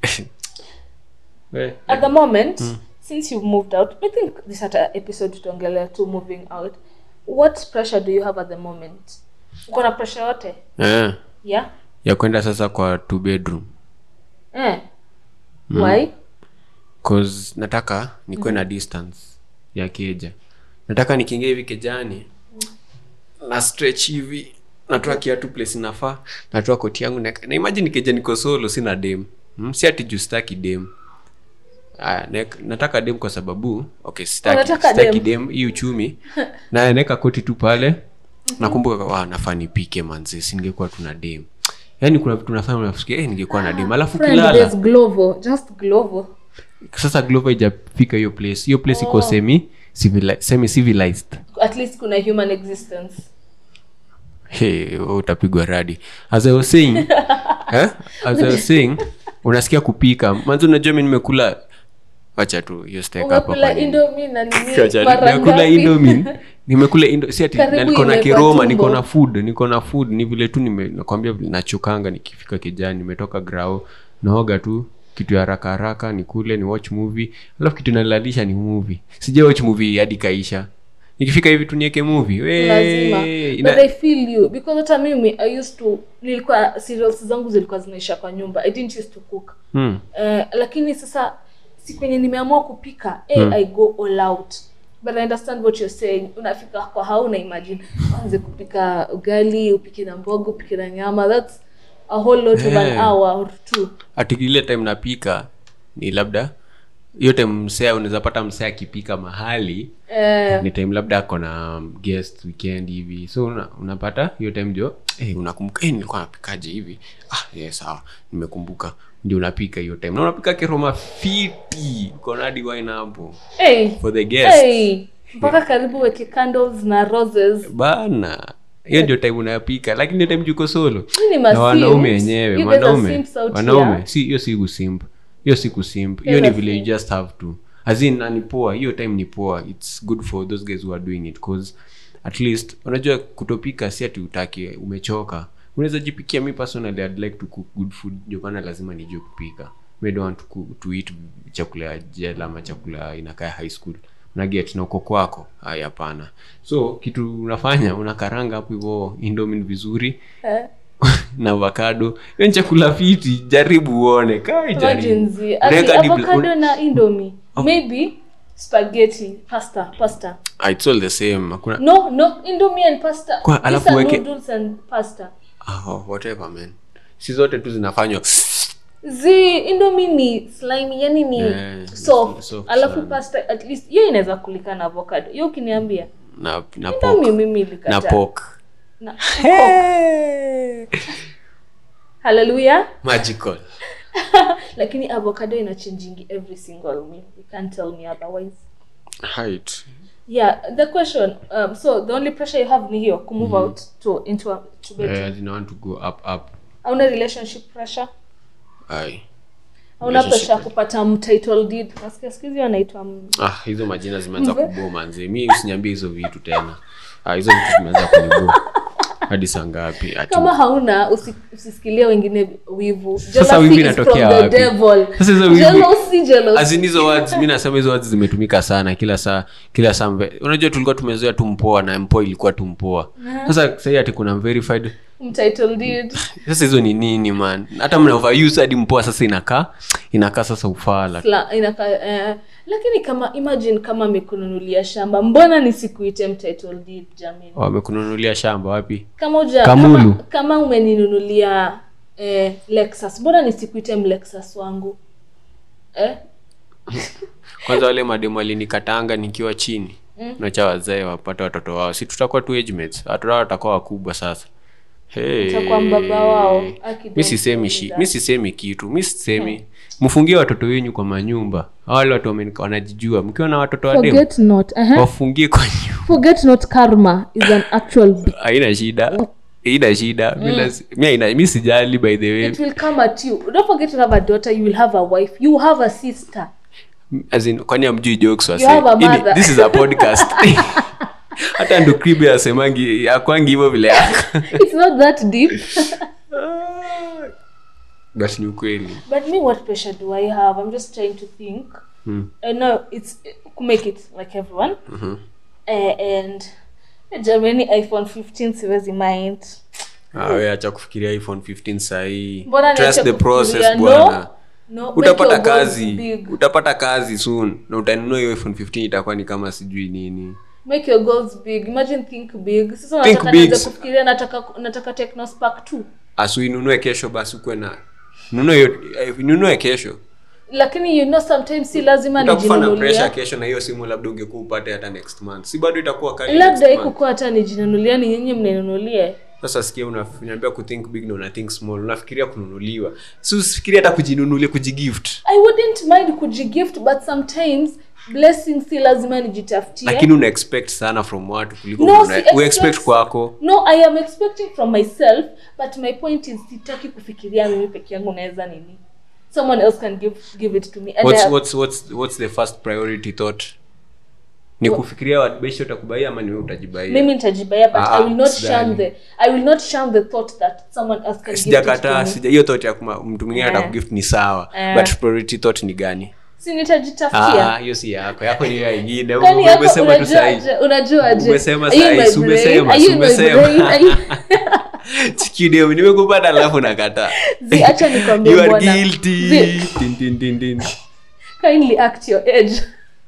Speaker 1: We.
Speaker 2: at the moment since you've moved out i think this at episode tutaongelea tu moving out what pressure do you have at the moment uko na pressure yote
Speaker 1: Eh,
Speaker 2: yeah
Speaker 1: ya kwenda sasa kwa two bedroom
Speaker 2: eh why
Speaker 1: cause nataka nikuwe na distance ya keja nataka nikiingia hivi kejani na stretch hivi natoa kiatu place inafaa natoa koti yangu na, na imagine keja niko solo sina dem hmm? si ati juu sitaki dem Aya, nek- nataka dem kwa sababu okay sitaki,
Speaker 2: Unataka
Speaker 1: sitaki
Speaker 2: dem?
Speaker 1: dem hii uchumi na naeka koti tu pale nakumbuka wa nafaa nipike manze si ningekuwa tuna dem yaani kuna vitu nafanya unafikia eh, ningekuwa na dem alafu
Speaker 2: friend
Speaker 1: kilala
Speaker 2: there's glovo just glovo
Speaker 1: sasa glova ijafika hiyo place hiyo place iko semi civili- semi civilized
Speaker 2: at least kuna human existence
Speaker 1: hey, wewe utapigwa radi as i was saying eh? as i was saying unasikia kupika manzi unajua mi nimekula wacha tu hiyo steak hapa
Speaker 2: umekula
Speaker 1: kwa nini.
Speaker 2: indomi na nini
Speaker 1: Wacha,
Speaker 2: mara
Speaker 1: nimekula
Speaker 2: ngapi?
Speaker 1: indomin nimekula indo si ati
Speaker 2: Karibu
Speaker 1: na niko na
Speaker 2: imekuwa
Speaker 1: kiroma
Speaker 2: tumbo.
Speaker 1: niko na food niko na food ni vile tu nime- nakwambia vile nachokanga nikifika kijani nimetoka grao naoga tu kitu ya haraka haraka nikule ni watch movie alafu kitu nalalisha ni movie sija watch movie hadi kaisha nikifika hivi tu nieke movie we,
Speaker 2: lazima
Speaker 1: ina-
Speaker 2: but i feel you because hata mimi i used to nilikuwa cereals zangu zilikuwa zinaisha kwa nyumba i didn't used to cook
Speaker 1: Hmm.
Speaker 2: Eh, lakini sasa si kwenye nimeamua kupika eh, i go all out but i understand what you're saying unafika kwa hauna imagine anze kupika ugali upike na mboga upike na nyama that's a whole lot of an
Speaker 1: Eh.
Speaker 2: hour or two
Speaker 1: ati ile time napika ni labda hiyo time msea unaweza pata msea akipika mahali
Speaker 2: eh,
Speaker 1: ni time labda ako na um, guest weekend hivi so una, unapata hiyo time jo hey, unakumbuka hey, nilikuwa napikaje hivi ah, yeah, sawa nimekumbuka ndio unapika hiyo time na unapika keroma fiti konadi wine hapo
Speaker 2: hey,
Speaker 1: for the guest
Speaker 2: hey, mpaka karibu weke candles na roses
Speaker 1: bana hiyo ndio time unapika lakini hiyo time juko solo
Speaker 2: Hii ni
Speaker 1: na wanaume
Speaker 2: masimps.
Speaker 1: wenyewe
Speaker 2: You guys are
Speaker 1: wanaume
Speaker 2: simps out
Speaker 1: wanaume
Speaker 2: here.
Speaker 1: si hiyo si kusimp hiyo si kusimp hiyo
Speaker 2: Guys
Speaker 1: ni
Speaker 2: are
Speaker 1: vile you
Speaker 2: simps.
Speaker 1: just have to as in na ni poa hiyo time ni poa it's good for those guys who are doing it cause at least unajua kutopika si ati utaki umechoka unaweza jipikia mi personally I'd like to cook good food ndio maana lazima nijue kupika we don't want to, cook, to eat chakula ya jela ama chakula inakaa high school unaget na uko kwako haya hapana so kitu unafanya unakaranga hapo hivyo indomin vizuri
Speaker 2: eh.
Speaker 1: na avocado hiyo ni chakula fiti jaribu uone kai jaribu
Speaker 2: Imagine ati
Speaker 1: Unaweka hadi bla-
Speaker 2: avocado na indomie maybe spaghetti pasta pasta
Speaker 1: Ah, it's all the same hakuna
Speaker 2: no no indomie and pasta
Speaker 1: Kwa-
Speaker 2: These
Speaker 1: alafu
Speaker 2: are
Speaker 1: weke-
Speaker 2: noodles and pasta
Speaker 1: oh, whatever man si zote tu zinafanywa
Speaker 2: zi indomie ni slimy yani ni
Speaker 1: Yeah,
Speaker 2: soft,
Speaker 1: soft
Speaker 2: alafu
Speaker 1: sana.
Speaker 2: pasta at least hiyo inaweza kulika na avocado hiyo ukiniambia
Speaker 1: na na
Speaker 2: indomie
Speaker 1: pork
Speaker 2: mimi
Speaker 1: na
Speaker 2: ilikata
Speaker 1: pork
Speaker 2: na haleluya
Speaker 1: magical
Speaker 2: lakini avocado inachangingi every single meal you can't tell me otherwise
Speaker 1: height
Speaker 2: yeah the question um, so the only pressure you have ni hiyo kumove out to into a to bedroom
Speaker 1: Eh, as in I want to go up up
Speaker 2: hauna relationship pressure
Speaker 1: Ai.
Speaker 2: hauna
Speaker 1: Relationship
Speaker 2: pressure ya kupata mtitle deed nasikia siku hizi wanaitwa m-
Speaker 1: ah hizo majina zimeanza kuboo manze mi usiniambie hizo vitu tena ah, hizo vitu zimeanza kuniboo hadi saa ngapi Ati-
Speaker 2: kama hauna usi, usisikilie wengine wivu
Speaker 1: Sasa
Speaker 2: Jealousy
Speaker 1: wivu
Speaker 2: is
Speaker 1: inatokea
Speaker 2: from the
Speaker 1: wapi?
Speaker 2: devil.
Speaker 1: Sasa hizo wivu-
Speaker 2: Jealousy, jealousy.
Speaker 1: As in hizo words mi nasema hizo words zimetumika sana kila saa kila saa mve- unajua tulikuwa tumezoea tu mpoa na mpoa ilikuwa tu mpoa sasa sahii ati kuna verified
Speaker 2: Mtitle deed.
Speaker 1: sasa hizo ni nini man hata mna overuse hadi mpoa sasa inakaa inakaa sasa ufala
Speaker 2: Fla- inaka, eh, lakini kama imagine kama amekununulia shamba mbona nisikuite mtitle deed jamani
Speaker 1: wamekununulia shamba wapi
Speaker 2: kama uja,
Speaker 1: Kamulu.
Speaker 2: kama, kama umeninunulia eh, lexus mbona nisikuite mlexus wangu eh?
Speaker 1: kwanza wale mademu alinikatanga nikiwa chini mm. nacha wazee wapate watoto wao si tutakuwa tu age mates watoto wao watakuwa wakubwa sasa hey.
Speaker 2: Utakuwa mbaba wao. Aki,
Speaker 1: mi
Speaker 2: don't
Speaker 1: sisemi
Speaker 2: tell me
Speaker 1: shi
Speaker 2: that.
Speaker 1: mi sisemi kitu mi sisemi mfungie watoto wenyu kwa manyumba Hao wale watu wame- wanajijua mkiwa na watoto wademu
Speaker 2: forget not uh-huh.
Speaker 1: wafungie kwa nyumba
Speaker 2: forget not karma is an actual be-
Speaker 1: haina shida haina shida Mi lasi- mi haina- mi sijali by the way
Speaker 2: it will come at you don't forget to have a daughter you will have a wife you have a sister
Speaker 1: As in, kwani amjui jokes wase?
Speaker 2: You have a
Speaker 1: Hii ni-
Speaker 2: mother.
Speaker 1: this is a podcast hata ndo kribe asemangi akwangi hivyo vile yako
Speaker 2: it's not that deep
Speaker 1: but ni ukweli
Speaker 2: but me what pressure do i have i'm just trying to think
Speaker 1: Hmm.
Speaker 2: i know it's to make it like everyone uh, and germany iphone 15 siwezi mind
Speaker 1: Ah, we acha kufikiria iphone 15 sahii
Speaker 2: Mbona
Speaker 1: trust
Speaker 2: niache
Speaker 1: the process
Speaker 2: kufikiria?
Speaker 1: bwana
Speaker 2: no, make
Speaker 1: utapata
Speaker 2: your goals
Speaker 1: kazi
Speaker 2: big.
Speaker 1: utapata kazi soon na utanunua hiyo iphone 15 itakuwa ni kama sijui nini
Speaker 2: make your goals big imagine think big sasa
Speaker 1: Think
Speaker 2: nataka
Speaker 1: big.
Speaker 2: nianze kufikiria nataka nataka technospark 2
Speaker 1: asuinunue kesho basi ukuwe na nunue hiyo eh, nunue kesho
Speaker 2: lakini you know sometimes si lazima
Speaker 1: utakufa na pressure
Speaker 2: nijinunulia
Speaker 1: kesho na hiyo simu labda ungekuwa upate hata next month si bado itakuwa kali
Speaker 2: labda
Speaker 1: next month.
Speaker 2: ikukuwa hata nijinunulia ni nyinyi mninunulie
Speaker 1: sasa sikia unaniambia kuthink big na una think small unafikiria kununuliwa si usifikiria hata kujinunulia kujigift
Speaker 2: i wouldn't mind kujigift but sometimes blessings si lazima nijitafutie
Speaker 1: lakini una expect sana from watu kuliko
Speaker 2: No,
Speaker 1: una-
Speaker 2: si
Speaker 1: we
Speaker 2: expect-
Speaker 1: expect kwako
Speaker 2: no i am expecting from myself but my point is sitaki kufikiria mimi peke yangu naweza nini someone else can give, give it to me and I
Speaker 1: what's,
Speaker 2: have-
Speaker 1: what's, what's, what's the first priority thought ni kufikiria wabesho utakubaia ama niwe utajibaia
Speaker 2: mimi nitajibaya but
Speaker 1: Ah,
Speaker 2: i will not
Speaker 1: sidhani.
Speaker 2: shun the i will not shun the thought that someone else can give it to
Speaker 1: sijakataa
Speaker 2: me
Speaker 1: sija hiyo thought ya kuma- mtu mwingine
Speaker 2: Eh.
Speaker 1: atakugift ni sawa
Speaker 2: Eh.
Speaker 1: but priority thought ni gani
Speaker 2: si nitajitafutia
Speaker 1: Ah, hiyo si yako yako ni ya ingine
Speaker 2: Kwani yako
Speaker 1: umesema tu sahi
Speaker 2: unajuaje- unajuaje?
Speaker 1: Umesema
Speaker 2: Are you in
Speaker 1: sahi,
Speaker 2: my
Speaker 1: si
Speaker 2: brain?
Speaker 1: umesema,
Speaker 2: Are
Speaker 1: si
Speaker 2: you in my
Speaker 1: umesema.
Speaker 2: brain? Are you-
Speaker 1: Chikideo, nimekupata alafu nakataa
Speaker 2: Zi, acha nikwambie
Speaker 1: you are
Speaker 2: mbona.
Speaker 1: guilty
Speaker 2: Zi.
Speaker 1: Tin, tin, tin, tin.
Speaker 2: kindly act your age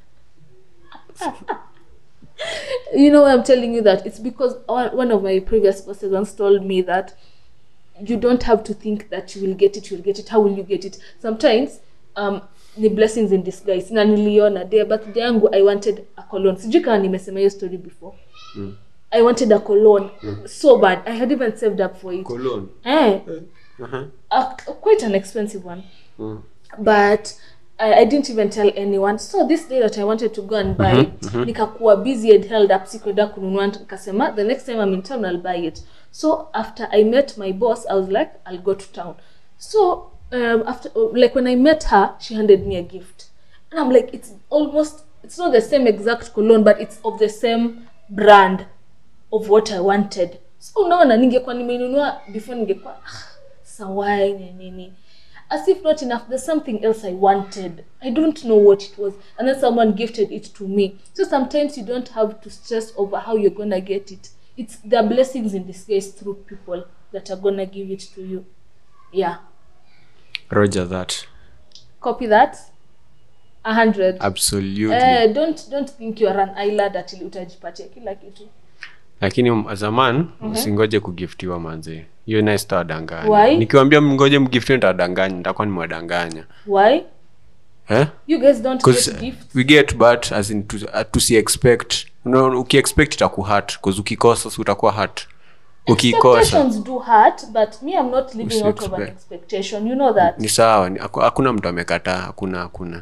Speaker 2: you know why i'm telling you that it's because one one of my previous bosses once told me that you don't have to think that you will get it you will get it how will you get it sometimes um the blessings in disguise na niliona day birthday yangu i wanted a cologne sijui kama nimesema hiyo story before i wanted a cologne so bad i had even saved up for it
Speaker 1: Cologne.
Speaker 2: eh,
Speaker 1: Uh-huh.
Speaker 2: a, quite an expensive one
Speaker 1: Mm.
Speaker 2: but I, I didn't even tell anyone so this day that i wanted to go and buy nikakuwa busy and held up sikwenda kununua nikasema the next time i'm in town i'll buy it so after i met my boss i was like i'll go to town so um, after like when i met her she handed me a gift and i'm like it's almost it's not the same exact cologne but it's of the same brand of what i wanted so unaona ningekuwa nimeinunua before ningekuwa "Ah, sawai ni nini as if not enough there's something else i wanted i don't know what it was and then someone gifted it to me so sometimes you don't have to stress over how you're gonna get it it's the blessings in disguise through people that are gonna give it to you yeah
Speaker 1: roger that
Speaker 2: copy that a hundred
Speaker 1: absolutely
Speaker 2: eh, don't don't think you're an island ati utajipatia kila kitu
Speaker 1: lakini zaman usingoje kugiftiwa manze hiyo naye sitawadanganya
Speaker 2: Why?
Speaker 1: nikiwambia mngoje mgiftiwe nitawadanganya nitakuwa nimewadanganya
Speaker 2: why
Speaker 1: eh?
Speaker 2: you guys don't
Speaker 1: 'Cause
Speaker 2: get gifts
Speaker 1: we get but as in to, uh, tusi expect no, ukiexpect itakuhat bcause ukikosa si utakuwa hat ukiikosa
Speaker 2: expectations do hurt but me i'm not living out of an
Speaker 1: Usi-expect.
Speaker 2: expectation you know that
Speaker 1: ni sawa ni- haku- hakuna mtu amekataa hakuna hakuna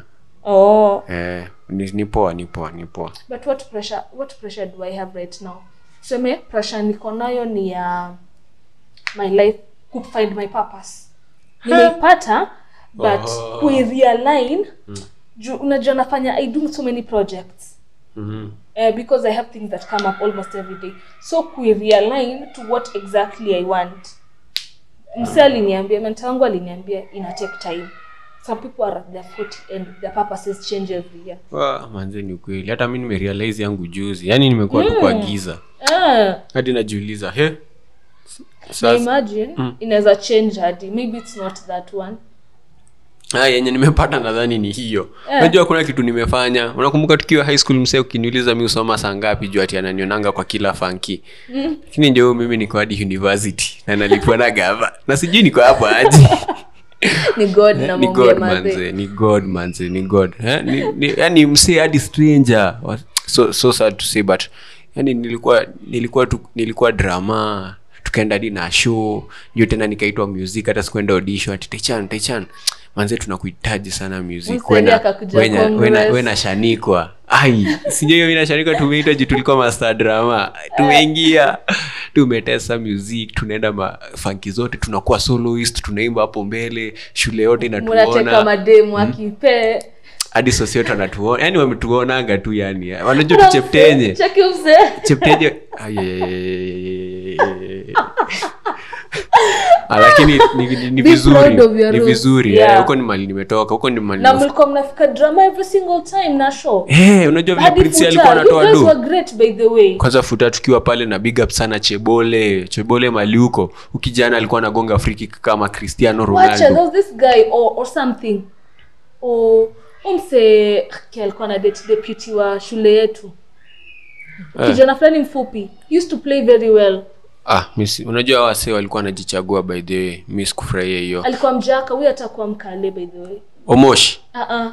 Speaker 2: oh
Speaker 1: eh, ni, ni poa ni poa ni poa
Speaker 2: but what pressure what pressure do i have right now tuseme pressure niko nayo ni ya my life ku find my purpose nimeipata but
Speaker 1: Oh.
Speaker 2: kuirealign juu unajua nafanya i do so many projects
Speaker 1: mm-hmm.
Speaker 2: uh, because i have things that come up almost every day so kuirealign to what exactly i want mse aliniambia mentor wangu aliniambia ina take time some people are at their foot and their purposes change every year
Speaker 1: Wa, manze ni ukweli hata mi nimerealize yangu juzi yaani nimekuwa tu kwa giza
Speaker 2: ah,
Speaker 1: hadi najiuliza he
Speaker 2: na
Speaker 1: sasa
Speaker 2: imagine inaweza change hadi maybe it's not that one
Speaker 1: Ah, yenye nimepata nadhani ni hiyo
Speaker 2: Eh.
Speaker 1: najua kuna kitu nimefanya unakumbuka tukiwa high school msee ukiniuliza mi usoma saa ngapi juu ati ananionanga kwa kila fanki lakini ndio mimi niko hadi university na nalipwa na gava na sijui niko hapo aje
Speaker 2: ni god na
Speaker 1: ni
Speaker 2: mambo ya
Speaker 1: god
Speaker 2: madhe
Speaker 1: manze ni god manze ni god eh? ni, ni, yani msee hadi stranger Wa- so, so sad to say but yani nilikuwa nilikuwa tu, nilikuwa drama tukaenda hadi na show ndio tena nikaitwa music hata sikuenda audition ati techan techan manze tunakuhitaji sana music
Speaker 2: Msanii
Speaker 1: Wena-
Speaker 2: akakuja
Speaker 1: wena- wena-
Speaker 2: Congress.
Speaker 1: wena shanikwa ai sijui hiyo inashanikwa tumeitwa juu tulikuwa master drama tumeingia tumetesa music tunaenda mafanki zote tunakuwa soloist tunaimba hapo mbele shule yote
Speaker 2: munateka
Speaker 1: inatuona
Speaker 2: mademu akipee
Speaker 1: hadi sosi yote wanatuona yani wametuonanga tu yani wanajua tucheptenye
Speaker 2: cheki mse
Speaker 1: cheptenye Ai, ai, ai, ai, ai, ai. Ah, lakini ni, ni, ni
Speaker 2: Be
Speaker 1: vizuri
Speaker 2: proud of your
Speaker 1: ni
Speaker 2: roots.
Speaker 1: vizuri
Speaker 2: Yeah.
Speaker 1: eh, huko ni mali nimetoka huko ni mali
Speaker 2: na
Speaker 1: nimef-
Speaker 2: mlikuwa mnafika drama every single time na show
Speaker 1: Eh, unajua vile
Speaker 2: Hadi
Speaker 1: prince
Speaker 2: Futa,
Speaker 1: alikuwa
Speaker 2: you
Speaker 1: anatoa
Speaker 2: guys
Speaker 1: do
Speaker 2: were great by the way
Speaker 1: kwanza futa tukiwa pale na big up sana chebole chebole maliuko ukijana alikuwa anagonga free kick kama cristiano
Speaker 2: wacha there
Speaker 1: ronaldo
Speaker 2: was this guy or, or something or umse okay, alikuwa na date deputy wa shule yetu
Speaker 1: Eh.
Speaker 2: kijana fulani mfupi He used to play very well
Speaker 1: ah, misi, unajua hawa wasee walikuwa wanajichagua by the way mi sikufurahia hiyo
Speaker 2: alikuwa mjaka huyu atakuwa mkale by the way
Speaker 1: omosh
Speaker 2: uh-uh.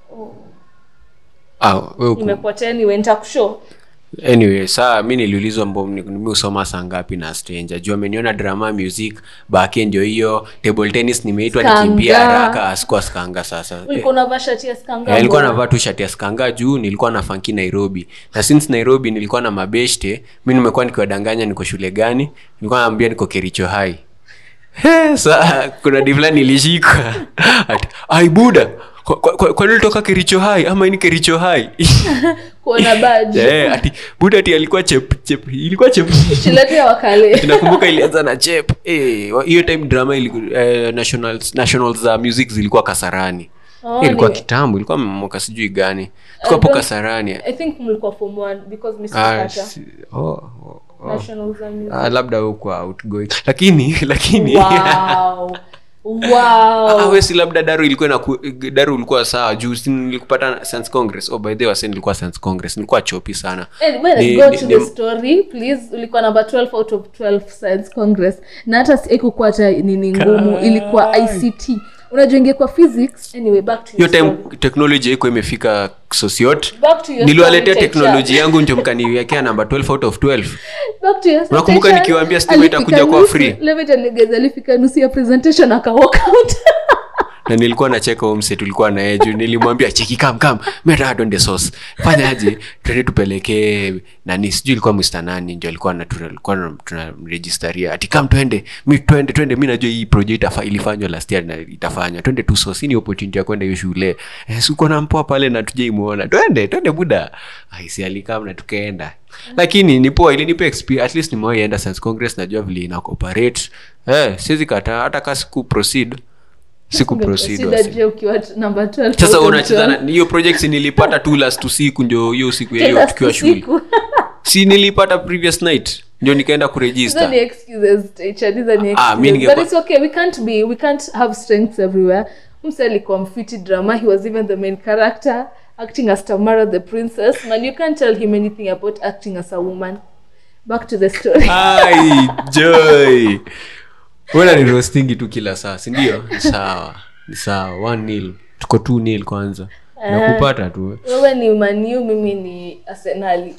Speaker 1: ah, we uku-
Speaker 2: imepotea niwe nitakushow
Speaker 1: anyway saa mi niliulizwa mbo ni- mi usoma saa ngapi na stranger juu ameniona drama music bake ndio hiyo table tennis nimeitwa
Speaker 2: Skanga.
Speaker 1: nikimbia haraka asikuwa skanga sasa
Speaker 2: ulikuwa unavaa shati ya skanga
Speaker 1: Eh, nilikuwa
Speaker 2: mbona?
Speaker 1: navaa tu shati ya skanga juu nilikuwa na fanki nairobi na since nairobi nilikuwa na mabeshte mi nimekuwa nikiwadanganya niko shule gani nilikuwa naambia niko kericho hai He, sa kuna divlani ilishika ati ai buda kwa- kwa- kwa- kwani ulitoka kericho hai ama ini kericho hai
Speaker 2: kuona badge
Speaker 1: Eh, ati buda ati alikuwa chep chep ilikuwa chep
Speaker 2: shuleti ya wakale
Speaker 1: nakumbuka ilianza na chep Eh, wa- hiyo time drama ili, eh, nationals, nationals za music zilikuwa kasarani
Speaker 2: Oh,
Speaker 1: Eh, ilikuwa
Speaker 2: ni-
Speaker 1: kitambo ilikuwa mwaka sijui gani tulikuwa hapo
Speaker 2: don't-
Speaker 1: kasarani
Speaker 2: i think mlikuwa form one because mi
Speaker 1: Ah,
Speaker 2: sikupata
Speaker 1: si- oh, oh, oh.
Speaker 2: national za music.
Speaker 1: Ah, labda hukuwa outgoing lakini lakini
Speaker 2: wow
Speaker 1: Ah,
Speaker 2: wow
Speaker 1: we si labda daru ilikuwa na daru ulikuwa sawa juu si nilikupata sense congress oh, by the way wase nilikuwa sense congress nilikuwa chopi sana
Speaker 2: Eh, well,
Speaker 1: Ni-
Speaker 2: go
Speaker 1: ni-
Speaker 2: to
Speaker 1: ni-
Speaker 2: the story please ulikuwa number 12 out of 12 science congress na hata sikukuwa hata nini ngumu ilikuwa ict unajua ingekuwa physics anyway back to
Speaker 1: hiyo
Speaker 2: your
Speaker 1: time
Speaker 2: story.
Speaker 1: teknoloji haikuwa imefika sosiot
Speaker 2: Back to your
Speaker 1: niliwaletea
Speaker 2: story,
Speaker 1: teknoloji yangu ndio mkaniwekea namba 12 out of 12
Speaker 2: Back to your
Speaker 1: Unakumbuka
Speaker 2: presentation.
Speaker 1: nikiwaambia Steve
Speaker 2: Alifika
Speaker 1: itakuja kuwa
Speaker 2: nusu-
Speaker 1: free?
Speaker 2: let me tell you guys, alifika nusu ya presentation aka walk out
Speaker 1: na nilikuwa nacheka umse tulikuwa naye juu nilimwambia cheki kam kam meradonde sos fanyaje twende tupelekee nani sijui ilikuwa mr nani ndio alikuwa na- tuna- alikuwa tunamrejistaria ati kam twende mi twende twende mi najua hii project itafa- ilifanywa last year na itafanywa twende tu sos hii ni opportunity ya kwenda hiyo shule eh, sikuwa na mpoa pale na tujaimuona twende twende buda aisi alikam na tukaenda lakini ni poa ilinipa experience at least nimewaienda science congress najua vile ina cooperate eh, siwezi kataa hata ka siku proceed siku proceed
Speaker 2: Shida
Speaker 1: wasi.
Speaker 2: je ukiwa t- number 12
Speaker 1: sasa
Speaker 2: out of
Speaker 1: unacheza
Speaker 2: 12.
Speaker 1: na- hiyo project nilipata tu last usiku ndio hiyo siku ya hiyo
Speaker 2: Tena
Speaker 1: tukiwa shule
Speaker 2: siku.
Speaker 1: si nilipata previous night ndio nikaenda
Speaker 2: Hizo
Speaker 1: kuregister
Speaker 2: ni excuses, teacher. These are ni
Speaker 1: Ah, mi
Speaker 2: excuses.
Speaker 1: ningekuwa-
Speaker 2: But it's okay. We can't be. We can't have strengths everywhere. Mse alikuwa mfiti drama. He was even the main character, acting as Tamara the princess. Man, you can't tell him anything about acting as a woman. Back to the story.
Speaker 1: ai joy wena ni roastingi tu kila saa sindio ni sawa ni sawa one nil tuko two nil kwanza nakupata tu
Speaker 2: Wewe ni Maniu, mimi ni Arsenali.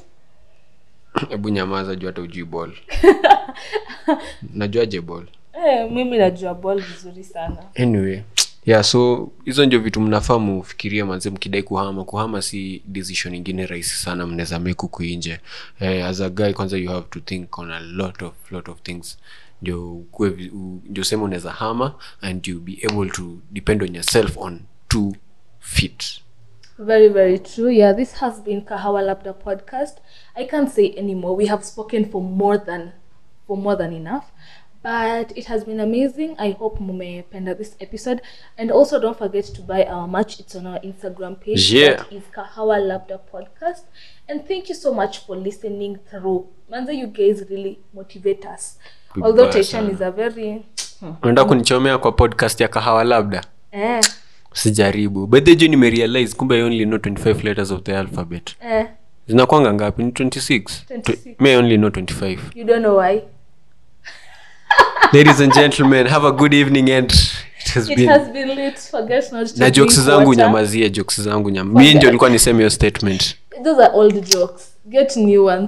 Speaker 1: hebu nyamaza juu hata ujui ball najuaje ball
Speaker 2: Eh, mimi najua ball vizuri sana.
Speaker 1: anyway yeah so hizo ndio vitu mnafaa mufikirie manze mkidai kuhama kuhama si decision ingine rahisi sana mnaweza make huku nje eh, as a guy kwanza you have to think on a lot of lot of things ndio ukue vi- u- ndio sema unaweza hama and you be able to depend on yourself on two feet
Speaker 2: Very, very true. Yeah, this has been Kahawa Labda podcast. I can't say anymore. We have spoken for more than for more than enough. But it has been amazing. I hope mumependa this episode. And also don't forget to buy our merch. It's on our Instagram page.
Speaker 1: Yeah.
Speaker 2: That is Kahawa Labda podcast. And thank you so much for listening through. Manza, you guys really motivate us.
Speaker 1: Good
Speaker 2: Although
Speaker 1: boy,
Speaker 2: Taishan
Speaker 1: sana.
Speaker 2: is a very
Speaker 1: unaenda kunichomea kwa podcast ya kahawa labda
Speaker 2: eh,
Speaker 1: sijaribu but the nimerealize kumbe I only know 25 letters of the alphabet
Speaker 2: eh,
Speaker 1: zinakwanga ngapi ni 26
Speaker 2: 26.
Speaker 1: Tw- me I only know 25
Speaker 2: you don't know why.
Speaker 1: ladies and gentlemen have a good evening and it has
Speaker 2: It
Speaker 1: been
Speaker 2: has been lit. Forget not to
Speaker 1: na jokes
Speaker 2: drink
Speaker 1: zangu
Speaker 2: water.
Speaker 1: nyamazie jokes zangu nyam mi ndio nilikuwa niseme hiyo statement
Speaker 2: those are old jokes get new ones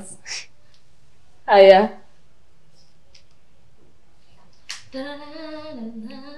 Speaker 2: haya